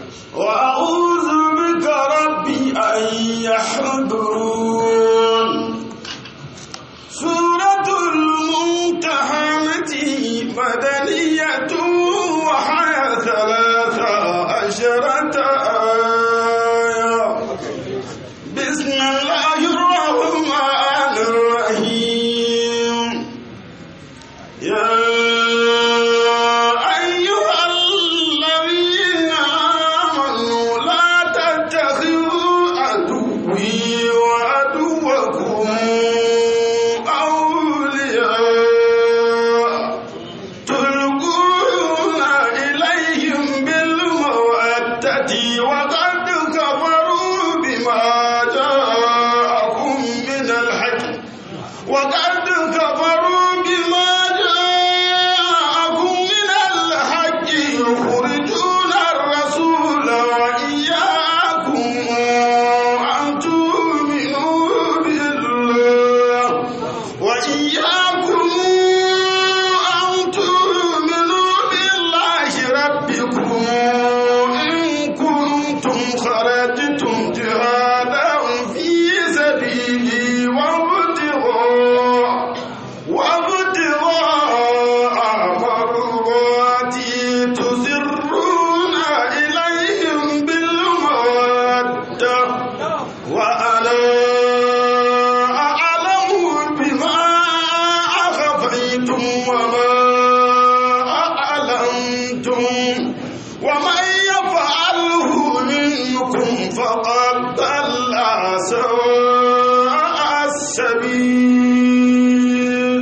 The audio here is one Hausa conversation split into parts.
وأعوذ بك ربي أن يحضرون سورة الممتحنة مدنية وحي ثلاث عشرة آية بسم الله الرحمن الرحيم يا أيها الذين آمنوا لا تتخذوا عدوي وعدوكم أولياء تلقون إليهم بالمودة وقد كفروا بما جاءكم من الحق وقد كفروا بما جاءكم من الحق يخرجون الرسول وإياكم أن تؤمنوا بالله وإياكم أن تؤمنوا بالله ربكم إن كنتم خرجتم جهادا في سبيلي وابتغاء وابتغاء مرضاتي تسرون إليهم بالمودة وأنا أعلم بما أخفيتم وما أعلنتم ومن يفعله منكم فقد ضل سواء السبيل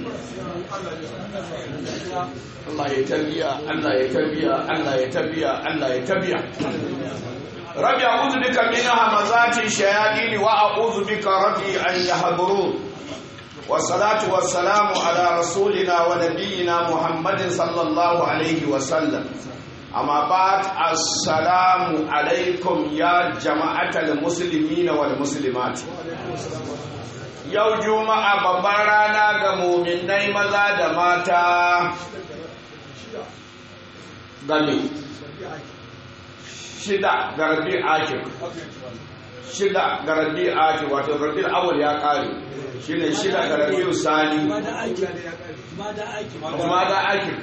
Allah ya tarbiya Allah ya tarbiya Allah ya tarbiya Allah ya tarbiya Rabbi a'udhu bika min hamazati shayatin wa a'udhu bika rabbi an yahdurun والصلاة والسلام على رسولنا ونبينا محمد صلى الله عليه وسلم أما بعد السلام عليكم يا جماعة المسلمين والمسلمات yau juma'a babban rana ga muminai maza da mata game shida ga rabi akir shida ga rabi akir wato rabi awal ya kare shine shida ga rabi sani kuma da akir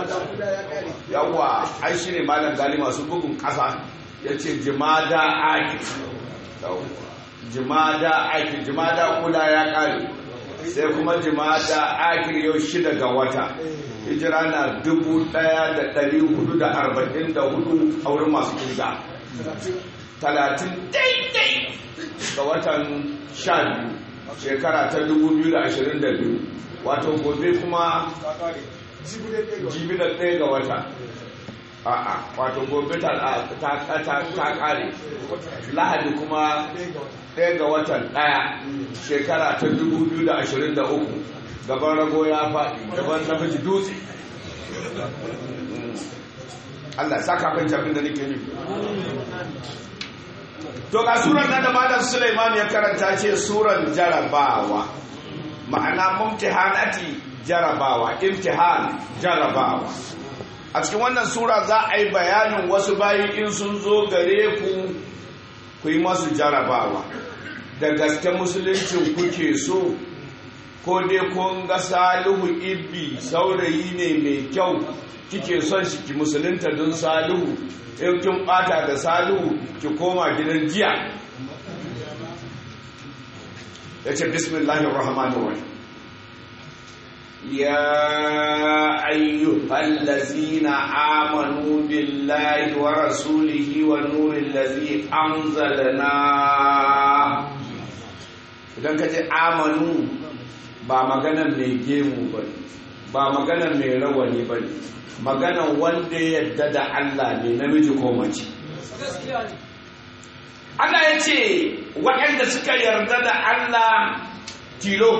yawa ai shine malam gali masu bugun kasa yace jimada akir yawa jimada akir jimada kula ya kare sai kuma jimada akir yau shida ga wata hijira na dubu daya da dari hudu da arba'in da hudu a wurin masu kirga talatin daidai ga watan sha biyu shekara ta dubu biyu da ashirin da biyu wato gobe kuma jibi da ɗaya ga wata a'a wato gobe ta kare lahadi kuma ɗaya ga watan ɗaya shekara ta 2023 gaban rago ya faɗi gaban namiji dutse Allah saka kan jabin da nake nufi to ga surar nan da malam Sulaiman ya karanta ce suran jarabawa ma'ana mumtihanati jarabawa imtihan jarabawa a cikin wannan sura za a yi bayanin wasu bayi in sun zo gare ku ku yi masu jarabawa da gaske musuluncin kuke so ko dai kun ga salihu ibbi saurayi ne mai kyau kike son shi ki musulunta don salihu in kin bata da salihu ki koma gidan jiya ya ce bismillahir rahmanir rahim يا أيها الذين آمنوا بالله ورسوله والنور الذي أنزلنا idan ka ce amanu ba maganan mai gemu ba ba maganan mai rawani ba maganan wanda ya yadda da Allah ne namiji ko mace Allah ya ce waɗanda suka yarda da Allah tilo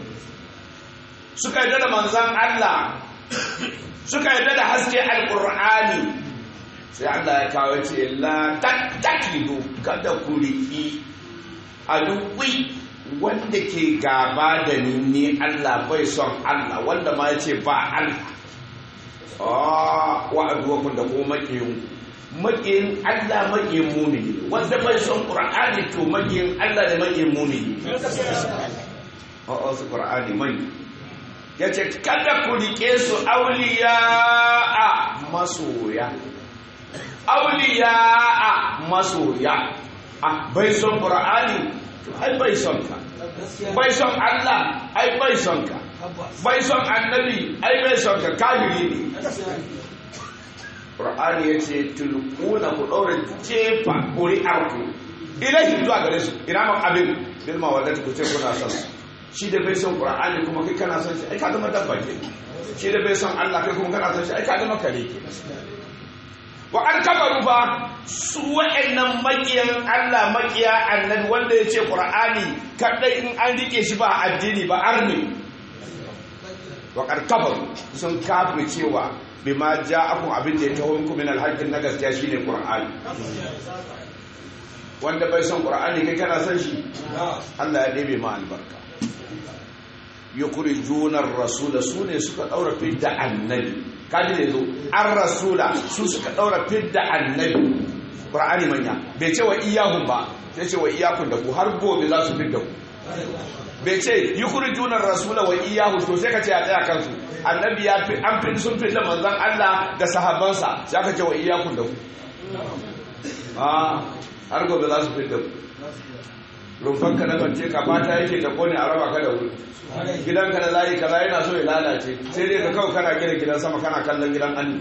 suka yarda da manzan Allah suka yarda da haske alƙur'ani sai Allah ya kawo ce la tattakidu kada ku riƙi aluwi wanda ke gaba da ni ne Allah bai son Allah wanda ma ya ce ba Allah ah wa aduwakun da kuma makiyin maƙiyin Allah maƙiyin mumini wanda bai son Qur'ani to maƙiyin Allah da maƙiyin mumini a'a su Qur'ani mai yace kada ku rike su auliya a masoya auliya a masoya a bai son Qur'ani to ai bai son ka bai son Allah ai bai son ka bai son annabi ai bai son ka kafiri ne Qur'ani ya ce tulquna ku daura jefa ƙuri'arku ilahi zuwa gare su ina ma abin bil mawaddati ku ce kuna son su shi da bai son Qur'ani kuma kai kana son shi ai ka zama dabba ke shi da bai son Allah kai kuma kana son shi ai ka zama kare ke wa an kafaru ba su wa'annan makiyan Allah makiya annabi wanda ya ce Qur'ani kadai in an rike shi ba addini ba arni wa kafaru sun kafir cewa bima ja'akum abin da ya taho muku min alhaqqin na gaskiya shine qur'ani wanda bai son qur'ani kai kana son shi Allah ya ɗebe ma albarka yukhrijuna ar-rasula sune suka daura fidda annabi kaji ne zo ar-rasula su suka daura fidda annabi qur'ani manya bai ce wa iyahum ba sai ce wa iyakun da ku har gobe za su fidda ku bai ce yi kurjunar rasula wa iyahu to sai ka ce a tsaya kansu annabi ya fi an fi sun fi da manzan Allah da sahabbansa sai ka ce wa iyakun da ku a har gobe za su fi da ku rumfanka na bance ka fata yake ta kone a raba ka da wuri gidanka na layi kaza yana so ya lalace sai dai ka kawo kana gina gidan sama kana kallon gidan anni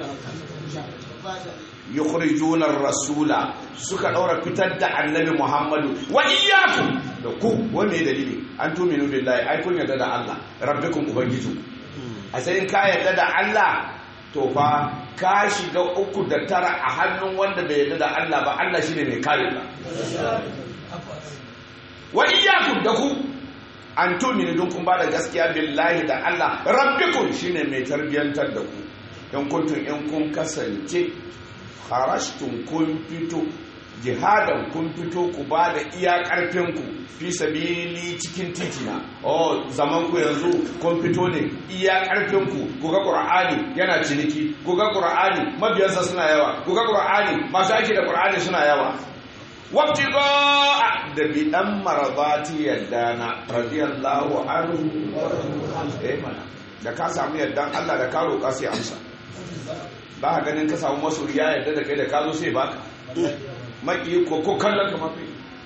yukhrijuna rasula suka daura fitar da annabi Muhammadu wa iyyakum da ku wanne dalili an tuminu billahi ai kun yarda da Allah rabbikum ubangiju a sai in ka yarda da Allah to fa ka shiga uku da tara a hannun wanda bai yarda da Allah ba Allah shine mai kare ka wa iyyakum da ku an tuminu dun kun ba da gaskiya billahi da Allah rabbikum shine mai tarbiyantar da ku in kuntum in kun kasance kharashtum kun fito jihadan kun fito ku ba da iya karfinku fi sabili cikin titina oh zaman ku yanzu kun fito ne iya karfinku ku ga qur'ani yana ciniki ku ga qur'ani mabiyansa suna yawa ku ga qur'ani masu aiki da qur'ani suna yawa wabtiga da bidan maradati yaddana radiyallahu anhu eh mana da ka samu yaddan Allah da ka roƙa sai amsa ba ka ganin ka samu masoyi ya yarda da kai da ka zo sai baka maki ko ko kallon ka mafi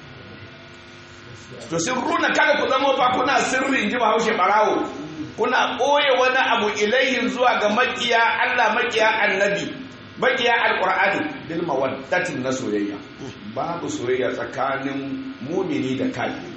to sirruna kada ku zama fa kuna sirri in ji bahaushe barawo kuna ɓoye wani abu ilayhin zuwa ga makiya Allah makiya annabi makiya alqur'ani bil mawaddatin na soyayya babu soyayya tsakanin mumini da kafiri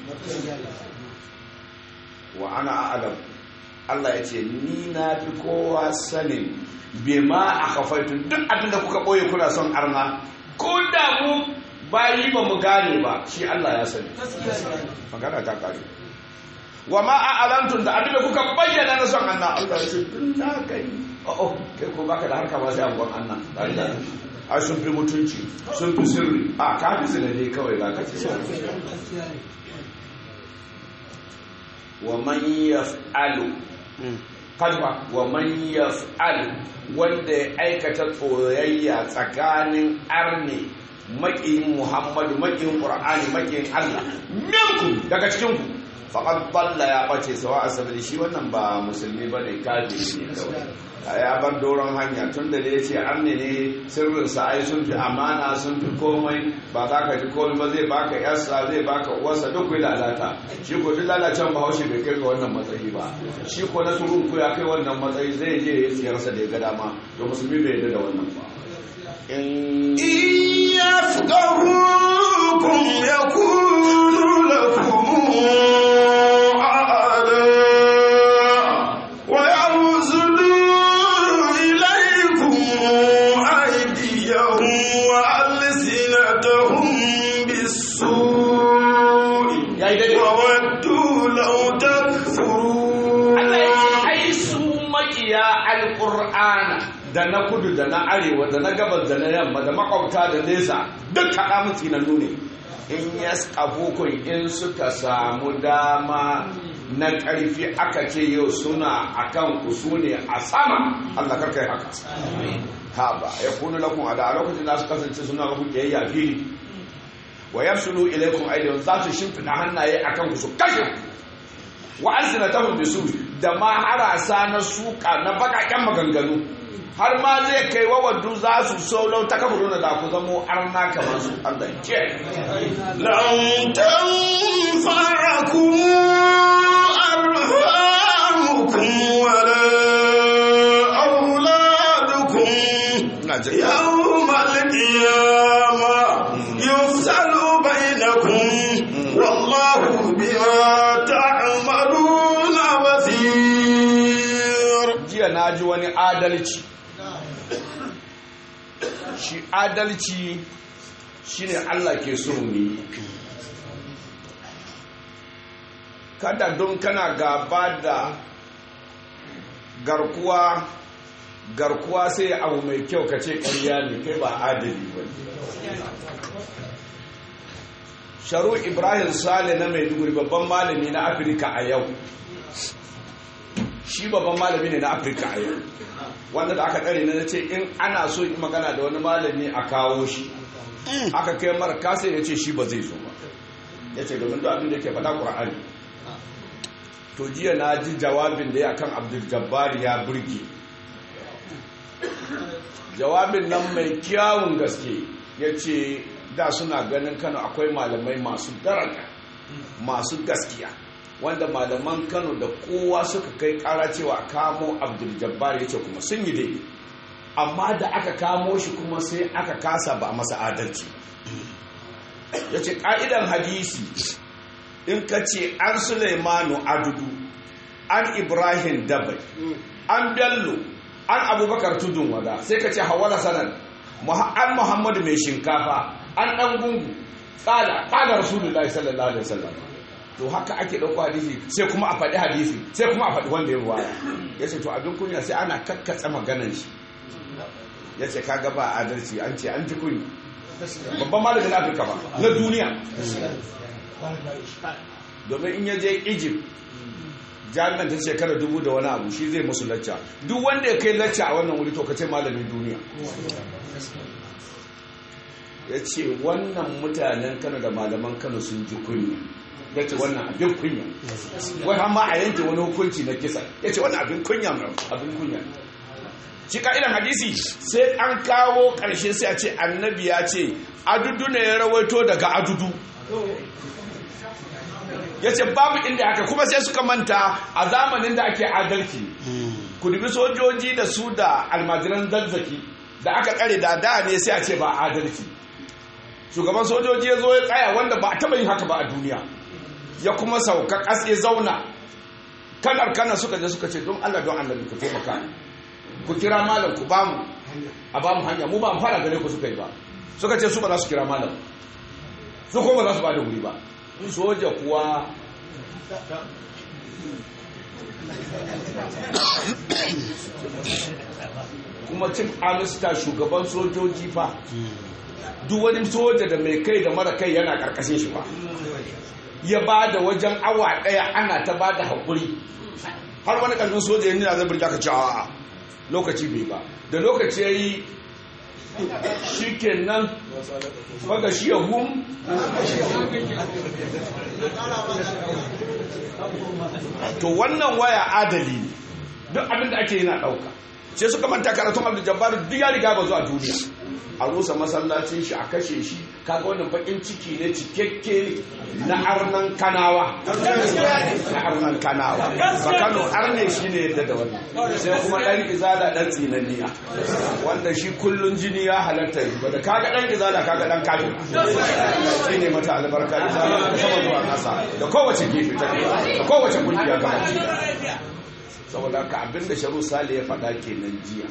wa ana a'lam Allah ya ce ni na fi kowa sanin bema a kafaitun duk abin da kuka ɓoye kuna son arna ko da mu bayi ba mu gane ba shi Allah ya sani magana ta kare wa ma a alantun da abin da kuka bayyana na son anna Allah ya ce tun na kai oh kai ko baka da harka ba sai abuwan anna ai sun fi mutunci sun fi sirri a ka fi sinade kawai za ka ce wa man yaf'alu kalma wa man yaf'al wanda ya aikata tsoyayya tsakanin arni maƙiyin muhammadu maƙiyin ƙur'ani maƙiyin allah minku daga cikinku faƙad balla ya ɓace sawa a sabili shi wannan ba musulmi ba ne kafiri ne kawai ya bar doron hanya tun da ya ce arni ne sirrinsa ai sun fi amana sun fi komai ba za ka ji komai ba zai baka yarsa zai baka uwarsa duk kai lalata shi ko duk lalacen bahaushe bai kai ga wannan matsayi ba shi ko na surun ku ya kai wannan matsayi zai je ya siyarsa da ya ga dama to musulmi bai yarda da wannan ba in يفقهوكم يكونوا لكم أعداء ويبذلوا إليكم أيديهم وألسنتهم بالسوء ya yi daidai وودوا لو تكفرون Allah ya ce ai su makiya alƙur'ana da na kudu da na arewa da na gabas da na yamma da makwabta da nesa duk kaɗa mutu na nune in ya skafukun in suka samu dama na ƙarfi aka ce yau suna akan ku su ne a sama Allah karka yi haka ha ba ya kunu lakum ada a lokacin da su kasance suna muku kiyayya fili wa yafsulu ilaykum aydihim za su shimfida hannaye akan ku su kashe wa alsinatahum bisu da ma harasa na suka na bakaken maganganu har ma zai kai wa waddu za su so lau ta kafa da ku zamo arna kamar su Allah ke لن تنفعكم أرحامكم ولا أولادكم ina jin يوم القيامة يفصل بينكم والله بما تعملون بصير jiya na ji wani adalci shi adalci shine Allah ke so mu yi kada don kana gaba da garkuwa garkuwa sai abu mai kyau ka ce ƙarya ne kai ba adali ba sharu ibrahim sale na maiduguri babban malami na afirka a yau shi babban malami ne na afirka a yau wanda da aka ɗare na ce in ana so in magana da wani malami a kawo shi aka kai mara kasa ya ce shi ba zai zo ba ya ce domin da abin da ke faɗa ƙura'ani to jiya na ji jawabin da ya kan abdul jabbar ya burge jawabin nan mai kyawun gaske ya ce da suna ganin kano akwai malamai masu daraja masu gaskiya wanda malaman kano da kowa suka kai kara cewa kamo abdul jabbar ya ce kuma sun yi daidai amma da aka kamo shi kuma sai aka kasa ba masa adalci ya ce ƙa'idan hadisi in ka ce an suleimanu adudu an ibrahim dabai an bello an abubakar tudun wada sai ka ce hawala sanar an muhammadu mai shinkafa an ɗan gungu ƙala ƙala rasulullahi sallallahu alaihi wasallam to haka ake ɗauko hadisi sai kuma a faɗi hadisi sai kuma a faɗi wanda ya ruwa ya ce to abin kunya sai ana kakkatsa maganan shi ya ce kaga ba adalci an ce an ji kunya babban malamin afirka ba na duniya domin in ya je egypt jami'an ta shekara dubu da wani abu shi zai musu lacca duk wanda ya kai lacca a wannan wuri to ka ce malamin duniya ya ce wannan mutanen kano da malaman kano sun ji kunya ya ce wannan abin kunya wai hama a yanke wani hukunci na kisa ya ce wannan abin kunya mai abin kunya shi ka'idan hadisi sai an kawo ƙarshe sai a ce annabi ya ce adudu ne ya rawaito daga adudu ya ce babu inda haka kuma sai suka manta a zamanin da ake adalci ku dubi sojoji da su da almajiran zazzaki da aka kare da da ne sai a ce ba adalci shugaban sojoji ya zo ya tsaya wanda ba a taba yin haka ba a duniya ya kuma sauka ƙasa ya zauna kan arkana suka je suka ce don allah don allah ku taimaka ku kira malam ku bamu a bamu hanya mu ba mu fara gare ku suka yi ba suka ce su ba za su kira malam su kuma ba za su ba da wuri ba soja kuwa kuma cin amista shugaban sojoji fa duk wani soja da mai kai da mara kai yana karkashin shi fa ya ba da wajen awa daya ana ta ba da haƙuri har wani ƙarfin soja yana zai birga ka ci a lokaci bai ba da lokaci ya yi shi kenan faga shi ya hum to wannan waya adali ne duk abin da ake yana ɗauka sai suka manta karatun abdul jabbar duk ya riga ba zuwa duniya a rusa masallacin shi a kashe shi kaga wannan bakin ciki ne cikakke na arnan kanawa na arnan kanawa ba kano arne shi ne yadda da wannan sai kuma ɗan izala ɗan tsinanniya wanda shi kullun jini ya halatta yi ba da kaga ɗan izala kaga ɗan kafin shi ne mata albarka izala da sama zuwa nasa da kowace gefe ta da kowace kungiya gaba saboda ka abinda sharu sale ya faɗa kenan jiya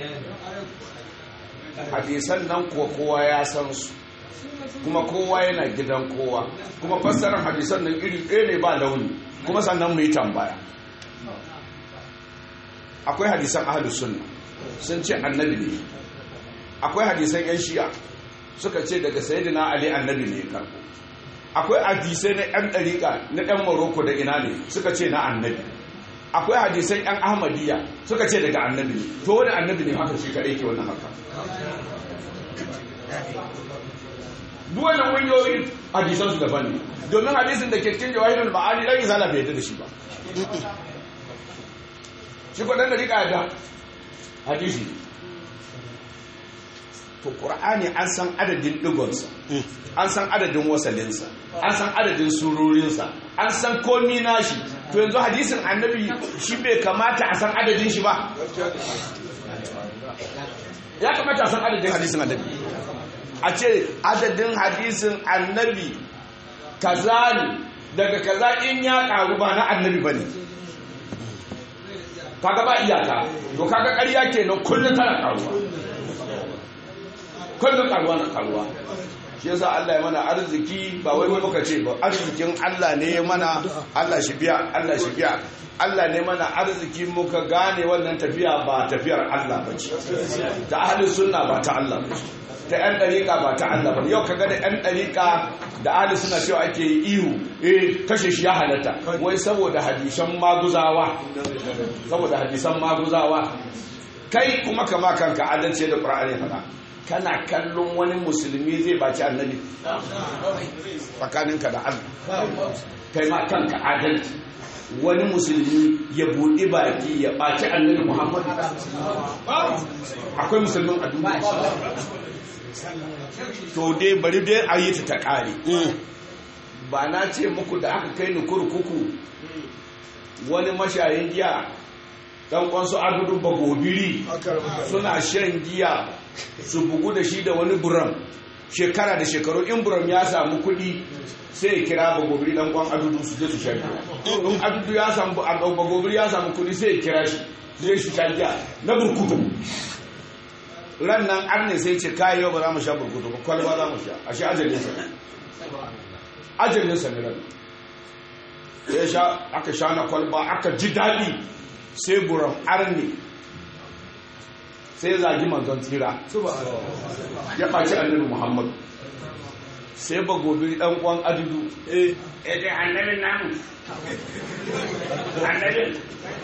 hadisan nan kuwa kowa ya san su kuma kowa yana gidan kowa kuma fassarar hadisan nan iri ɗaya ne ba launi kuma sannan mu yi tambaya akwai hadisan ahlus sunna sun ce annabi ne akwai hadisan yan shi'a suka ce daga sayyidina ali annabi ne karbo akwai hadisai na yan ɗariƙa na yan maroko da ina ne suka ce na annabi akwai hadisan yan ahmadiyya suka ce daga annabi ne to wani annabi ne haka shi kaɗai ke wannan haka duk wannan ƙungiyoyin hadisan su daban ne domin hadisin da ke cikin jawahirul ma'ani dan izala bai yadda da shi ba shi ko dan ɗariƙa da hadisi to qur'ani an san adadin digonsa an san adadin wasalinsa an san adadin surorinsa an san komi nashi to yanzu hadisin annabi shi bai kamata a san adadin shi ba ya kamata a san adadin hadisin annabi a ce adadin hadisin annabi kaza ne daga kaza in ya karu ba na annabi ba ne kaga ba iyaka to kaga ƙarya kenan kullum tana karuwa kullum karuwa na karuwa shi yasa Allah ya mana arziki ba wai muka ce ba arzikin Allah ne ya mana Allah shi biya Allah shi biya Allah ne mana arziki muka gane wannan tafiya ba tafiyar Allah ba ce ta ahlus sunna ba ta Allah ba ce ta yan dariƙa ba ta Allah ba yau kaga da yan dariƙa da ahli suna cewa ake yi ihu eh kashe shi ya halatta wai saboda hadisan maguzawa saboda hadisan maguzawa kai kuma kama kanka adalci da Qur'ani faɗa kana kallon wani musulmi zai baci annabi tsakaninka da Allah kai ma kanka adalci wani musulmi ya buɗi baki ya ɓaci annabi Muhammad akwai musulmin a duniya to dai bari dai a yi ta ta ƙare ba na ce muku da aka kai ni kurkuku wani mashayin giya dan kwansu adudu bagobiri suna shan giya su bugu da shi da wani buram shekara da shekaru in buram ya samu kuɗi sai ya kira bagobiri dan kwan adudu su je su shan giya in adudu ya samu bagobiri ya samu kuɗi sai ya kira shi zai su shan giya na burkutu ran nan arne sai ce kayi yau ba za mu sha burkutu ba kwalba za mu sha a shi ajalin sa ajalin sa ne ran sai sha aka sha na kwalba aka ji daɗi sai buram arne sai zagi manzon tsira ya ɓaci annabi muhammad sai ba gobe ɗan ƙwan adudu eh dai annabin namu annabin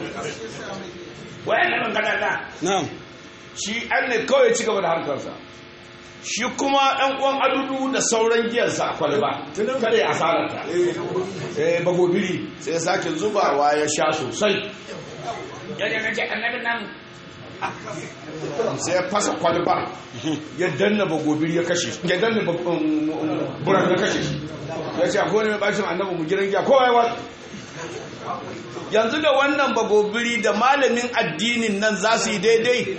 wai annabin kadada na'am shi an ne kawai ci gaba da harkarsa shi kuma ɗan ƙwan adudu da sauran giyarsa a kwalba kada ya asararta eh bagobiri sai ya sake zubawa ya sha sosai yadda na ce annabin namu sai ya fasa kwalba ya danna bagobiri ya kashe ya danna buran ya kashe shi ya ce akwai wani mai bacin annabi mu gidan giya kowa ya wata yanzu da wannan bagobiri da malamin addinin nan za su yi daidai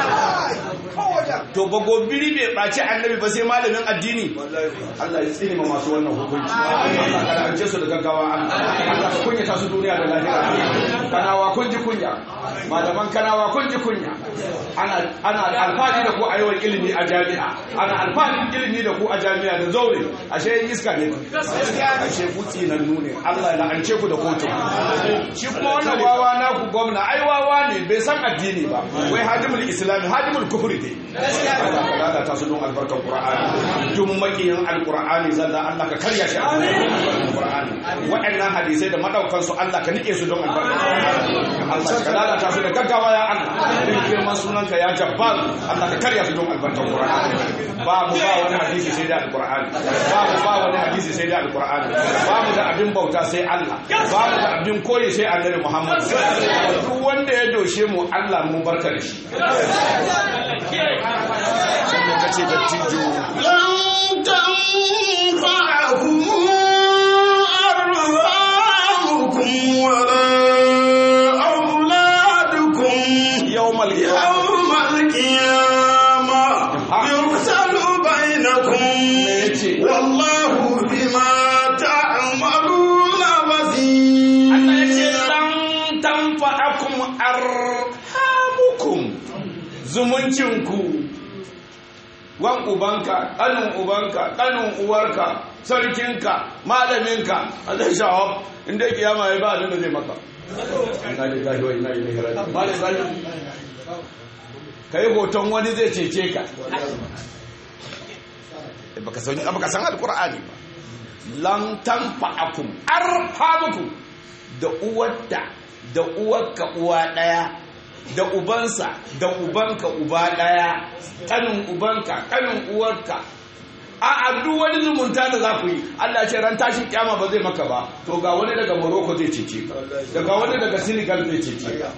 to bagobiri bai ɓaci annabi ba sai malamin addini Allah ya tsini ma masu wannan hukunci Allah ka lance su da gaggawa Allah ka kunyata su duniya da lahira kanawa kun ji kunya malaman kanawa kun ji kunya ana ana alfahari da ku a yawan ilimi a jami'a ana alfahari ilimi da ku a jami'a da zaure ashe yin iska ne ashe butsi nan nune Allah ya la'ance ku da kotu shi kuma wannan wawa na ku gwamna ai wawa ne bai san addini ba wai hadimul islami hadimul kufri dai Allah ka lalata su don albarkar qur'ani duk makiyin alqur'ani zalla Allah ka karya shi alqur'ani waɗannan hadisai da madaukan su Allah ka nike su don albarkar Allah ka lalata su da gaggawa ya Allah din girman sunanka ya jabbar Allah ka karya su don albarkar qur'ani babu ba wani hadisi sai da alqur'ani babu ba wani hadisi sai da alqur'ani babu da abin bauta sai Allah babu da abin koyi sai annabi Muhammad duk wanda ya doshe mu Allah mu barka da shi sannan kace da tijo لن تنفعكم أرحامكم ولا أولادكم yawmal qiyamah يوم القيامة يفصل بينكم والله بما تعملون بصير Allah ya ce lan tanfa'akum arhamukum zumuncinku wan ubanka ƙanin ubanka ƙanin uwarka sarkinka malaminka a zai shawab inda kiyama ya ba abin da zai maka ina da gashi wa ina ilaihi raji'un malam zai kai hoton wani zai cece ka baka san baka san alqur'ani ba lan tanfa'akum arhamukum da uwarta da uwarka uwa daya da ubansa da ubanka uba daya kanin ubanka kanin uwarka a a duk wani zumunta da za ku yi Allah ce ran tashin kyama ba zai maka ba to ga wani daga Morocco zai cece ka daga wani daga Senegal zai cece ka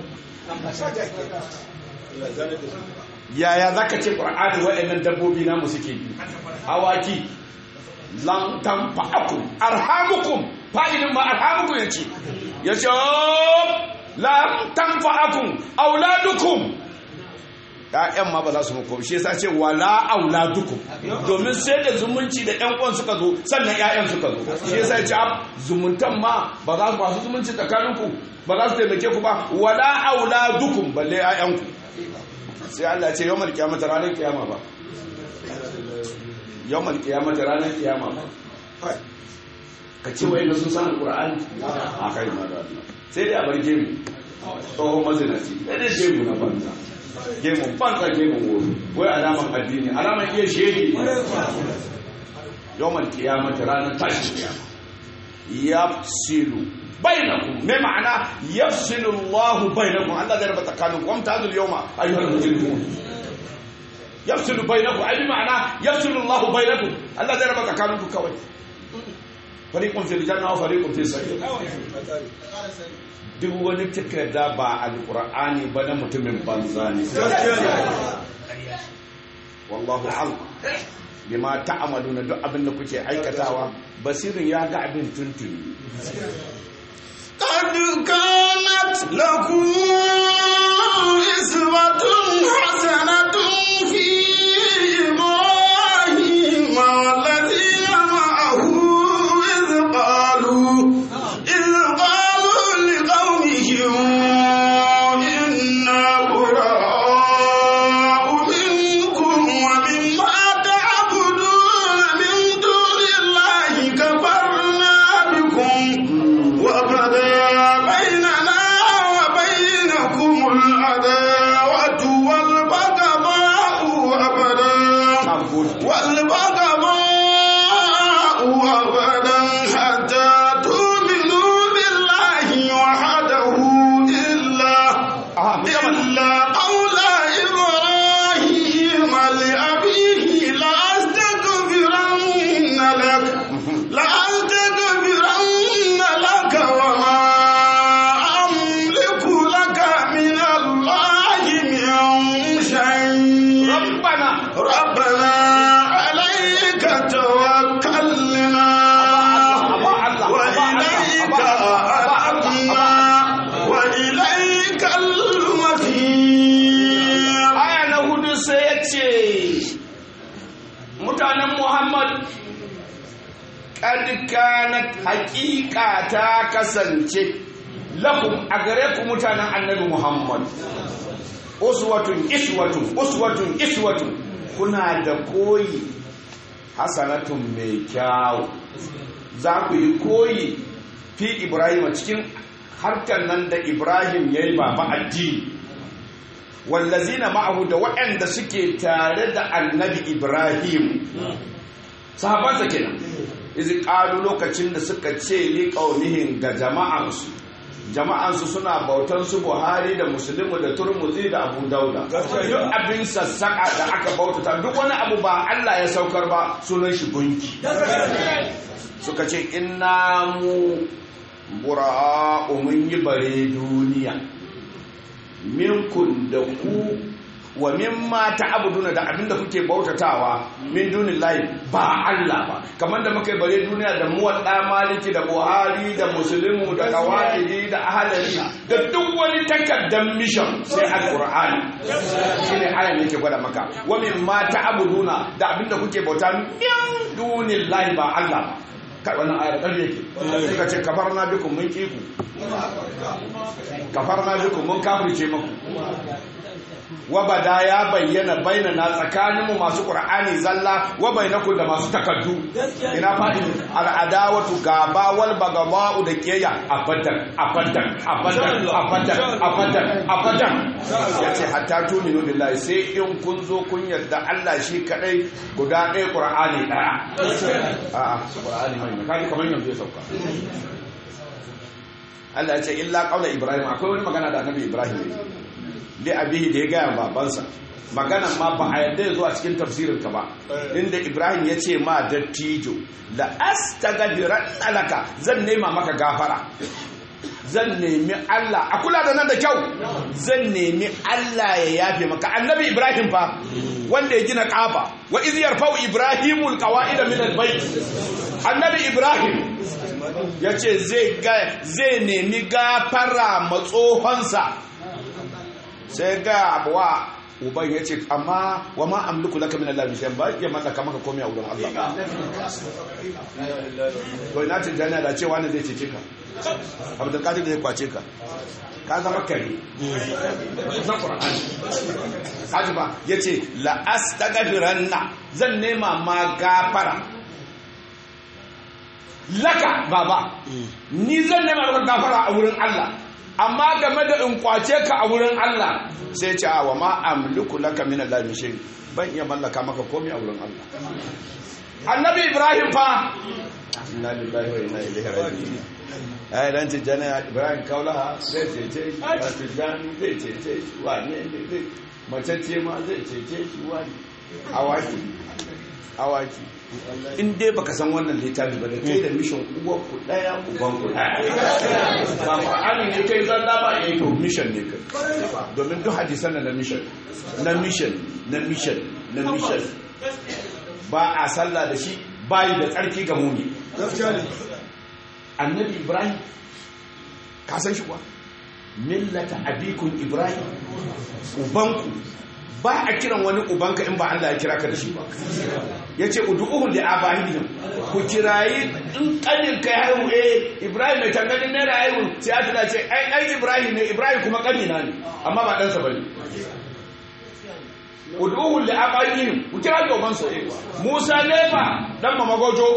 yaya za ka ce ƙwar'ani waɗannan dabbobi namu suke yi hawaki lan tanfa'akum arhamukum fa'ilin ma arhamukum ya ce ya ce lan tanfa'akum auladukum ƴaƴan ma ba za su muku shi yasa ce wala auladukum domin sai da zumunci da ƴan uwan suka zo sannan ƴaƴan suka zo shi yasa ce zumuntan ma ba za su masu zumunci tsakaninku ba za su taimake ku ba wala auladukum balle ƴaƴanku sai Allah ce yawmal kiyamata ranar kiyama ba yawmal kiyamata ranar kiyama ba ka ce wai sun san alqur'ani a kai ma da Allah sai dai a bar gemu tsohon mazinaci sai dai gemu na banza gemu banza gemu wuri wai alaman addini alaman iya shege yawmal kiyamata ranar tashi kiyama yafsilu bainakum me ma'ana yafsilu Allah bainakum Allah zai raba tsakaninku wa mutazil yawma ayyuhal mujrimun yafsilu bainakum ai ma'ana yafsilu Allah bainakum Allah zai raba tsakaninku kawai fariqun fil janna wa fariqun fis sa'ir duk wani takarda ba alqur'ani ba na mutumin banza ne wallahu a'lam bima ta'amaluna duk abin da kuke aikatawa basirin ya ga abin tuntuni قد كانت لكم إسوة حسنة في إبراهيم والذين معه إذ قالوا إذ قالوا لقومهم إنا براء منكم ومما تعبدون من دون الله كفرنا بكم وبدا بيننا وبينكم العداوة والبغضاء أبدا والبغضاء أبدا حتى تؤمنوا بالله وحده إلا إلا قول إبراهيم لأبيه لأستغفرن لك لأستغفرن لك وما أملك لك من الله من شيء ربنا ربنا عليك توكلنا وإليك أنبنا وإليك المصير aya na hudu sai ya ce mutanen muhammad ƙadkanat haƙiƙa ta kasance lakum a gare ku mutanen annabi muhammad uswatun iswatun uswatun iswatun kuna da koyi hasanatun mai kyawu za ku yi koyi fi ibrahim cikin harkar nan da ibrahim ya yi baba addini wallazina ma'ahu da waɗanda suke tare da annabi ibrahim sahabansa kenan izi ƙalu lokacin da suka ce li ƙaunihin ga jama'ansu jama'ansu suna bautan su buhari da musulmi da turmuzi da abu dauda duk abin sassaƙa da aka bautata duk wani abu ba allah ya saukar ba sunan shi gunki suka ce inna mu bura'u mun yi bare duniya minkun da ku wa mimma ta'buduna da abinda kuke bautatawa min dunillahi ba Allah ba kamar da muka yi bare duniya da muwadda maliki da buhari da muslimu da qawaidi da ahlali da duk wani takaddan mission sai alqur'ani shine ayan yake gwada maka wa mimma ta'buduna da abinda kuke bauta min dunillahi ba Allah ba kai wannan ayar ƙarfi yake suka ce kafarna bikum mun kiku kafarna bikum mun kafirce muku wa bada ya bayyana bainana tsakaninmu masu qur'ani zalla wa bainakum da masu takaddu ina fadi al'adawatu gaba wal bagaba'u da kiyaya abadan abadan abadan abadan abadan abadan yace hatta tuminu billahi sai in kun zo kun yarda Allah shi kadai guda ɗaya qur'ani ɗaya a'a qur'ani mai kaji kamar yanzu ya sauka Allah ya ce illa qaula ibrahim akwai wani magana da annabi ibrahim ne li abihi da ya gaya babansa maganan ma ba a yadda ya zo a cikin tafsirin ka ba inda ibrahim ya ce ma dattijo la astaghfiran laka zan nema maka gafara zan nemi Allah a kula da nan da kyau zan nemi Allah ya yafe maka annabi ibrahim fa wanda ya gina kafa wa iz yarfau ibrahimul qawaida min albayt annabi ibrahim ya ce zai nemi gafara matsohonsa sai ga abuwa uban ya ce amma wa ma amliku laka min Allah bishan ba ya mallaka maka komai a wurin Allah to ina ce jana da cewa ne zai cece ka abdul qadir zai kwace ka ka zama kare na qur'ani kaji ba yace la astaghfiranna zan nema ma gafara laka baba ni zan nema maka gafara a wurin Allah amma game da in kwace ka a wurin Allah sai ce wa ma amliku laka min Allah min shay ban iya mallaka maka komai a wurin Allah annabi ibrahim fa inna lillahi wa inna ilaihi raji'un ai dan ce jana ibrahim kaula zai cece shi a tijani zai cece shi wani ne zai macece ma zai cece shi wani awaki awaki in dai baka san wannan littafi ba da kai da mission uwar ku daya uban ku daya ba qur'ani ne kai zalla ba eh to mission ne kai domin duk hadisan na mission na mission na mission na mission ba a sallah da shi bayi da tsarki ga muni annabi ibrahim ka san shi kuwa millata abikun ibrahim ubanku ba a kiran wani ubanka in ba Allah ya kira ka da shi ba ya ce udu'uhun da abahidin ku kirayi in kanin kai haihu eh ibrahim mai tanganin naira haihu sai ya tuna ce ai ai ibrahim ne ibrahim kuma kanina ne amma ba ɗansa ba ne udu'uhun da abahidin ku kira da ubansa musa nefa dan mamagojo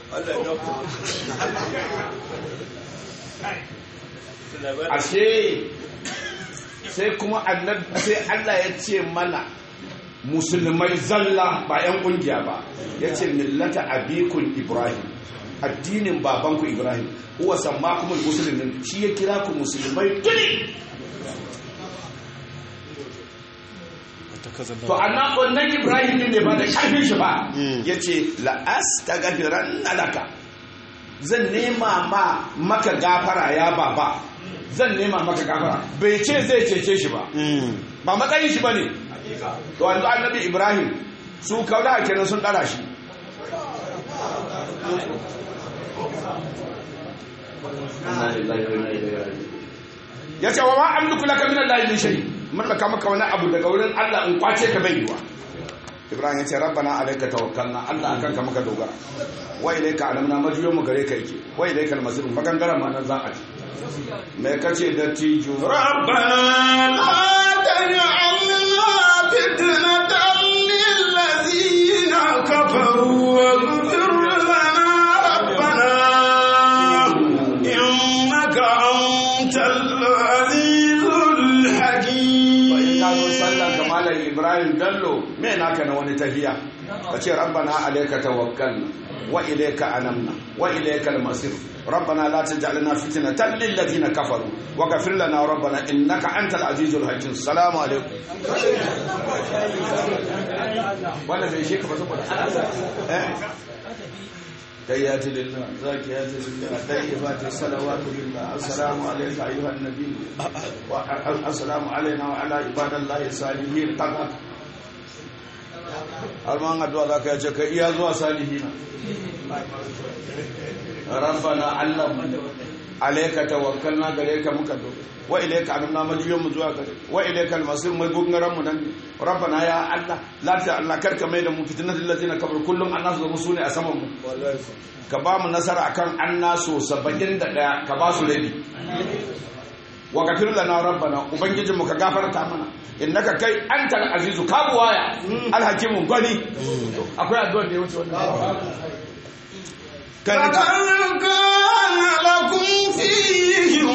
ashe sai kuma annabi sai Allah ya ce mana musulmai zalla ba yan kungiya ba ya ce millata abikun ibrahim addinin babanku ibrahim huwa sammakumul muslimin shi ya kira ku musulmai tuni to annan wannan ibrahim ne ba da karfin shi ba ya ce la'astaghfiran laka zan nema ma maka gafara ya baba zan nema maka gafara bai ce zai cece shi ba ba matsayin shi ba ne to wanzu annabi ibrahim su kaula kenan sun dara shi ya ce wa ma amliku laka min allahi min shay mallaka maka wani abu daga wurin Allah in kwace ka bai yiwa ibrahim ya ce rabbana alayka tawakkalna Allah akan ka maka dogara wa ilayka alamna majiyo mu gare ka yake wa ilayka almasir magangara ma nan za a ci me kace da tijo rabbana la taj'alna fitnatan lil ladzina kafaru wa ighfir lana rabbana innaka antal azizul hakim ka zo sallan kamalan ibrahim dallo me naka na wani tahiya kace rabbana alayka tawakkalna wa ilayka anamna wa ilayka almasir ربنا لا تجعلنا فتنة للذين كفروا وغفر لنا ربنا إنك أنت العزيز الحكيم السلام عليكم ولا زي شيء بس تحيات لله زاكيات لله طيبات الصلوات لله السلام عليك أيها النبي السلام علينا وعلى عباد الله الصالحين قد alman addu'a za ka yace ka iya zuwa salihina rabbana allah alayka tawakkalna gare ka muka do wa ilayka anna maliyan mu zuwa gare wa ilayka almasir mai gungaran mu nan rabbana ya allah la ta allah karka mai da mu fitnatul ladina kabar kullum annasu da musune a saman mu ka ba mu nasara akan annasu 71 ka ba su rabi wa gafir lana rabbana ubangijin mu ka gafarta mana innaka kai antal azizu ka buwaya alhakimun gwani akwai addu'a da ya wuce wannan kai ne ka لقد كان لكم فيهم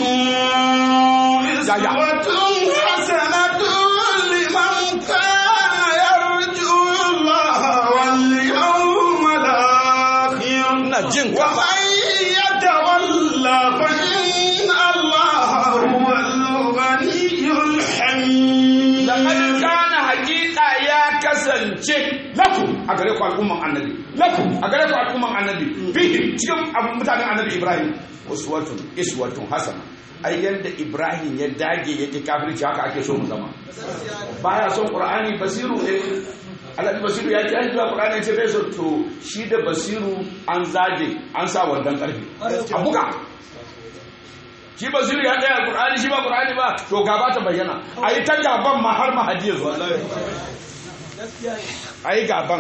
أسوة حسنة لمن كان يرجو الله واليوم الآخر ina jin ka ومن يتولى فإن الله هو الغني الحميد laqad kana haqiqa ya kasance lakum a gare ku al'umman annabi lakum a gare ku al'umman annabi fihi cikin abun mutanen annabi ibrahim uswatun iswatun hasana ai yanda ibrahim ya dage yake kafirci haka ake so mu zama baya son qur'ani basiru eh alhaji basiru ya ce zuwa qur'ani ce bai so to shi da basiru an zage an sa wandan karfe a buga shi basiru ya tsaya qur'ani shi ba qur'ani ba to gaba ta bayyana ayi ta gaban ma har mahadi ya zo ayi gaban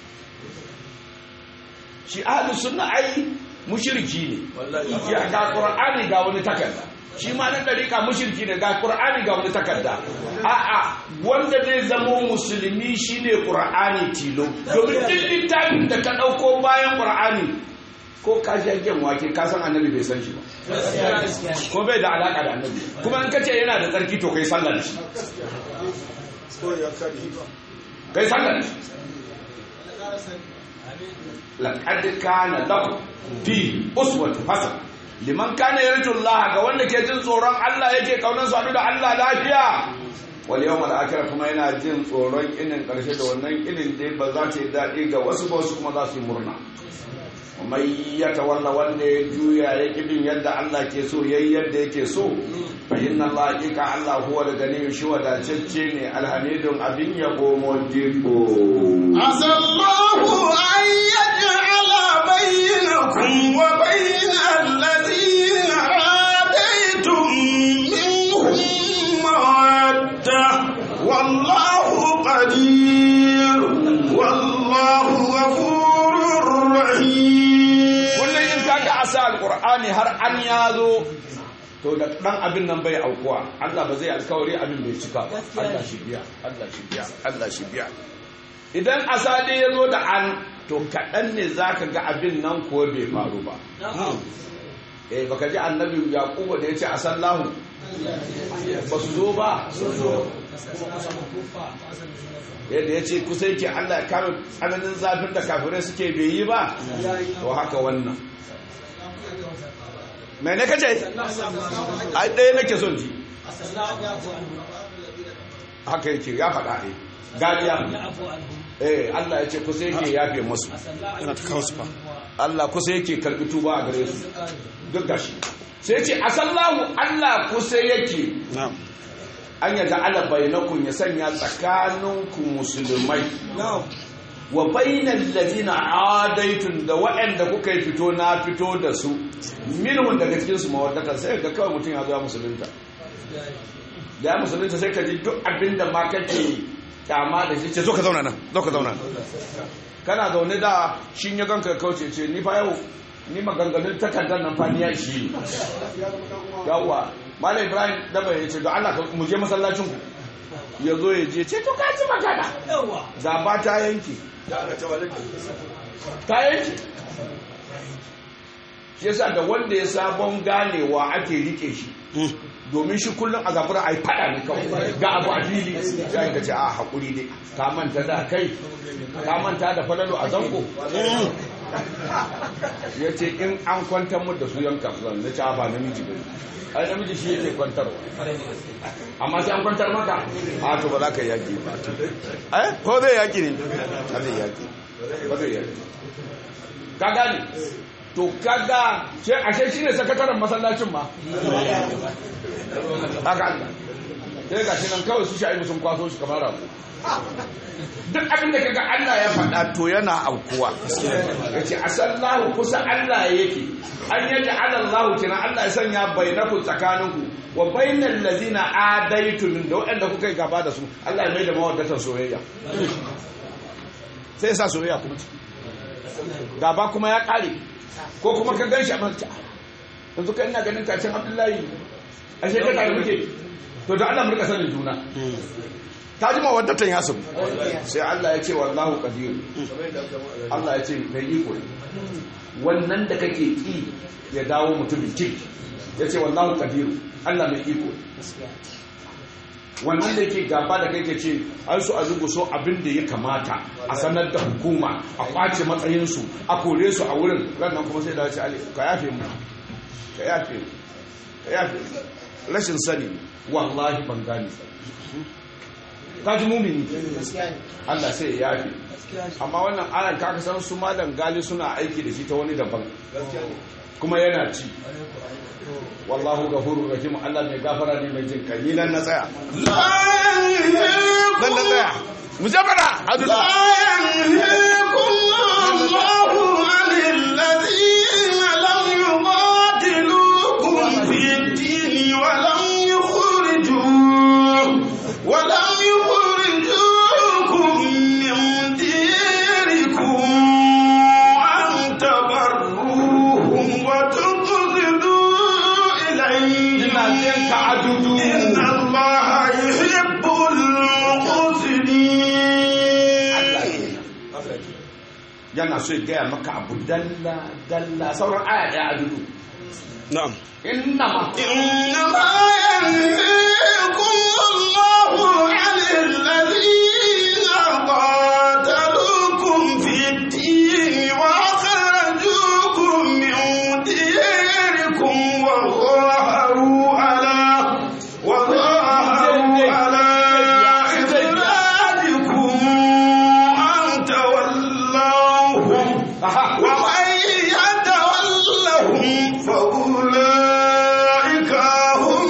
shi ahlus sunna ai mushriki ne ya ga qur'ani ga wani takarda shi ma na dariƙa mushriki ne ga qur'ani ga wani takarda a'a wanda zai zama musulmi shine qur'ani tilo domin duk littafin da ka dauko bayan qur'ani ko ka sha gen wake ka san annabi bai san shi ba ko bai da alaka da annabi kuma in kace yana da tsarki to kai sallar shi kai sallar shi laqad kana lakum fi uswatu hasana liman kana yarju Allah ga wanda ke jin tsoron Allah yake kaunar su da Allah lafiya wal yawmal akhir kuma yana jin tsoron inin karshe da wannan inin dai ba za ta yi daɗi ga wasu ba wasu kuma za su yi murna mai ya tawalla wanda ya juya ya kibin yadda Allah ke so yayi yadda yake so fa inna Allah hakika Allah huwa da gani shi wadatacce ne alhamidun abin yabo modibo عسى الله أن يجعل بينكم وبين الذين عاديتم منهم مودة والله قدير والله غفور رحيم kullum in kaga asa alqur'ani har an yazo to da dan abin nan bai aukuwa Allah ba zai alkawari abin bai cika ba Allah shi biya Allah shi biya Allah shi biya idan asa dai yazo da an to kaɗan ne zaka ga abin nan ko bai faru ba eh baka ji annabi yaquba da yace asallahu ba su zo ba yadda ya ce kusa yake Allah ya kame tsananin zafin da kafirai suke bai yi ba to haka wannan mai ne kace ai ɗaya nake son ji haka yake ya faɗa ne galiya eh Allah ya ce kusa yake yafe masu yana ta kawo su fa Allah kusa yake karɓi tuba a gare su duk gashi sai ce asallahu Allah kusa yake na'am an yaga ala bainakum ya sanya tsakaninku musulmai wa bainal ladina adaitun da waɗanda kuka yi fito na fito da su minhum daga cikin su mawaddata sai ga kawai mutum ya zo ya musulunta da ya musulunta sai ka ji duk abinda ma kake kyama da shi ce zo ka zauna nan zo ka zauna nan kana zaune da shi ya ganka ya kauce ce ni fa yau ni maganganun takardar nan fa ni ya shi yawwa malam ibrahim daba ya ce don allah ka- mu je masallacin ku ya zo ya je ce to ka ci magana gaba ta yanki ta yanki shi yasa da wanda ya sabon ganewa ake rike shi domin shi kullum a zabura a yi fada ne kawai ga abu a fili sai ka ce a haƙuri ne ka manta da kai ka manta da falalo a zango ya ce in an kwantar mu da su yanka zan na ci a ba namiji ba ai namiji shi yake kwantarwa amma sai an kwantar maka a to ba za ka yi yaƙi ba eh ko zai yaƙi ne ba zai yaƙi ba zai yaƙi ka gane to kaga sai ashe shine sakataren masallacin ma haka Allah sai ga shi nan kawai su sha'ibu sun kwaso shi kamar rago duk abin da kaga Allah ya faɗa to yana aukuwa yace asallahu kusa Allah yake an yaji alallahu kina Allah ya sanya bainakum tsakaninku wa bainal ladina adaitum da waɗanda kuka yi gaba da su Allah ya mai da mawaddatan soyayya sai ya sa soyayya kuma ciki gaba kuma ya ƙare ko kuma ka gan shi a manta yanzu kai ina ganin kacin abdullahi ashe ka tare muke to da Allah mu rika sanin juna ta jima wadda tan yasu sai Allah ya ce wallahu qadir Allah ya ce mai iko wannan da kake ki ya dawo mutumin kirki ya ce wallahu qadir Allah mai iko wannan da yake gaba da kai ke ce an su a zugu so abin da ya kamata a sanar da hukuma a kwace matsayinsu a kore su a wurin rannan kuma sai da ce ali ka yafe mu ka yafe mu ka yafe mu rashin sani wallahi ban gane ka ji mumini Allah sai ya yafe amma wannan ayan kaka san su malam gali suna aiki da shi ta wani daban kuma yana ci wallahu gafurur rahim Allah mai gafara ne mai jin kai ni nan na tsaya لا nan na tsaya mu jabara adu لا ينهيكم الله عن الذين لم يقاتلوكم في الدين ولم يخرجوا ولم يخرجوكم من ديركم أن تبروهم وتقسطوا إليهم ina jin ka adudu إن الله يحب المقسطين yana so ya gaya maka abu dalla dalla sauran aya daya adudu نعم inna ma إنما ينهيكم الله عن الذين قاتلوكم في الدين وأخرجوكم من ديركم وظاهروا على وظاهروا على إخراجكم أن تولوهم aha ومن يتولهم فأولئك هم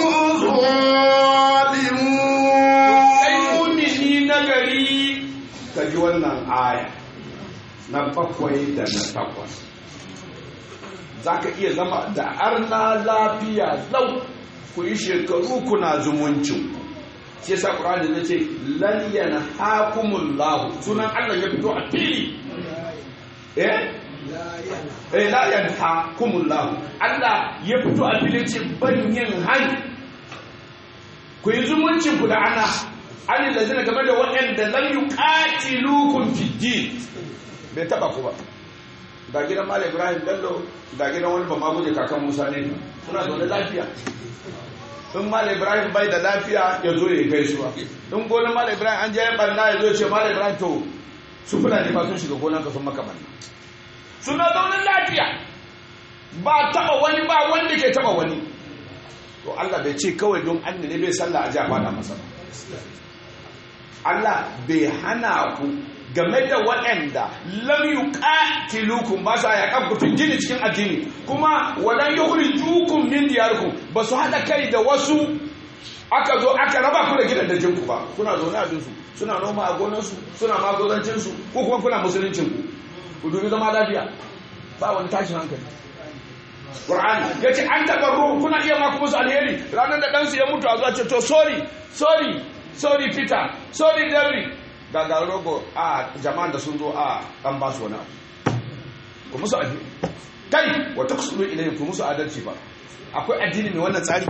kai الظالمون mumini na gari ka ji wannan aya na bakwai da na takwas za ka iya zama da arna lafiya lau ku yi shekaru kuna zumuncin shi yasa qur'ani zai ce lan yanhaakumullahu sunan Allah ya fito a fili eh eh la yanhaakumullahu Allah ya fito a fili ce ban yin hani ku yi zumuncin ku da ana an lazina game da waɗanda lam yuqatilukum fi din bai taba ku ba ga gidan Malam Ibrahim Bello ga gidan wani ba maguje kakan Musa ne suna zaune lafiya in Malam Ibrahim bai da lafiya ya zo ya gaisuwa in gonar Malam Ibrahim an je ya barna ya zo ya ce Malam Ibrahim to su fulani ba sun shiga gonar ka sun maka barna suna zaune lafiya ba taba wani ba wanda ke taba wani to Allah bai ce kawai don an ne bai sallah a ji a fada masa ba Allah bai hana ku game da waɗanda lam yuqatilukum ba sa yaƙan ku jini cikin addini kuma walan yukhrijukum min diyarikum ba su haɗa kai da wasu aka zo aka raba ku da gidan dajin ku ba kuna zaune a dinsu suna noma a gonarsu suna magozancin su ko kuma kuna musuluncin ku ku dubi zama lafiya ba wani tashin hankali Qur'ani ya ce an taɓa ruhu kuna iya ma kuma su alheri ranar da ɗansu ya mutu a zuwa ce to sorry sorry sorry Peter sorry David ga ga rogo a jama'an da sun zo a ɗan ba su wani abu ku musu alheri kai wata kusuru ilayhi ku musu adalci ba akwai addini mai wannan tsari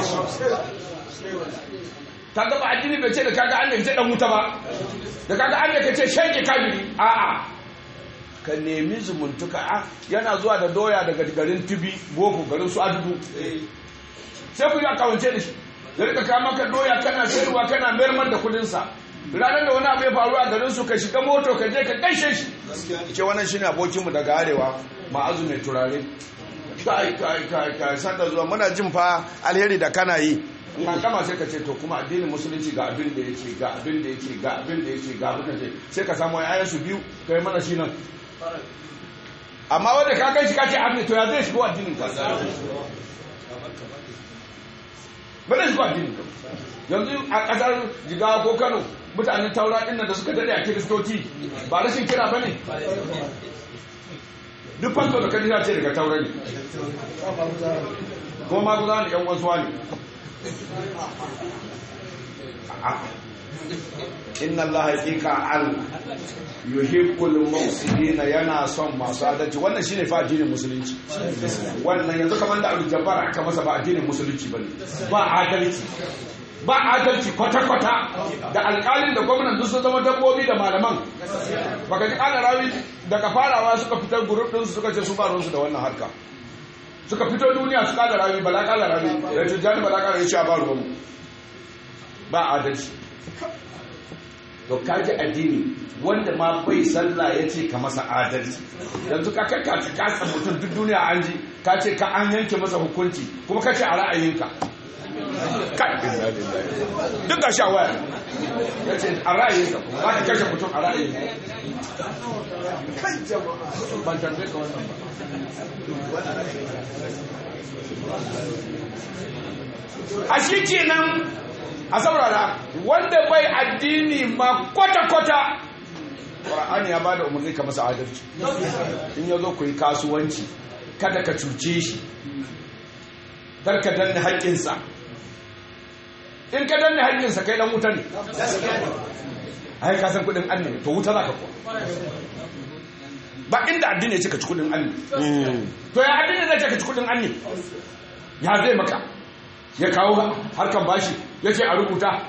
kaga ba addini bai ce da kaga an da ce dan wuta ba da kaga an da ce shege kabiri a'a ka nemi zumuntuka a yana zuwa da doya daga garin tibi boko garin su adudu sai ku yi akawance da shi ya rika kawo maka doya kana sayarwa kana mayar da kudinsa ranar da wani abu ya faru a garin su ka shiga moto ka je ka gaishe shi ce wannan shine abokinmu daga arewa ma'azu mai turare kai kai kai kai sanda zuwa muna jin fa alheri da kana yi in ka gama sai ka ce to kuma addinin musulunci ga abin da yake ga abin da yake ga abin da yake ga abin da yake sai ka samu ayan su biyu kai mana shi nan amma wanda ka kai shi ka ce abin to ya zai shigo addinin ka ba zai shigo addinin ka yanzu a kasar jigawa ko kano mutanen taura ɗin da suka dade a kiristoci ba rashin kira ba ne duk fanto da kadira ce daga taura ne ko ma guza ne yan wasu ne inna Allah haqiqa al yuhibbul muqsitina yana son masu adalci wannan shine fa addinin musulunci wannan yanzu kamar da Abdul Jabbar aka masa ba addinin musulunci bane ba adalci ba adalci kwata-kwata da alƙalin da gwamnan duk sun zama dabbobi da malaman baka ji ƙala rawi daga farawa suka fitar gurup ɗinsu suka ce su ba ruwansu da wannan harka suka fito duniya su ƙala rawi bala ƙala rawi da tujjani bala ƙala ya ce a ba ruwanmu ba adalci to kaji addini wanda ma bai sallah ya ce ka masa adalci yanzu ka kai ka kasa mutum duk duniya an ji ka ce ka an yanke masa hukunci kuma ka ce a ra'ayinka kai duk ga shawaya ya ce a ra'ayinka za ka kashe mutum a ra'ayinka kai jama'a ban tambaye ka wannan ba a shi kenan a saurara wanda bai addini ma kwata-kwata ƙwar'ani ya ba da umarni ka masa adalci in ya zo ku yi kasuwanci kada ka cuce shi kar ka danne haƙƙinsa in ka danne haƙƙinsa kai dan wuta ne ai ka san kuɗin an ne to wuta za ka kuwa ba inda addini ya ce ka ci kuɗin an ne to ya addini zai ce ka ci kuɗin an ne ya zai maka ya kawo harkan bashi ya ce a rubuta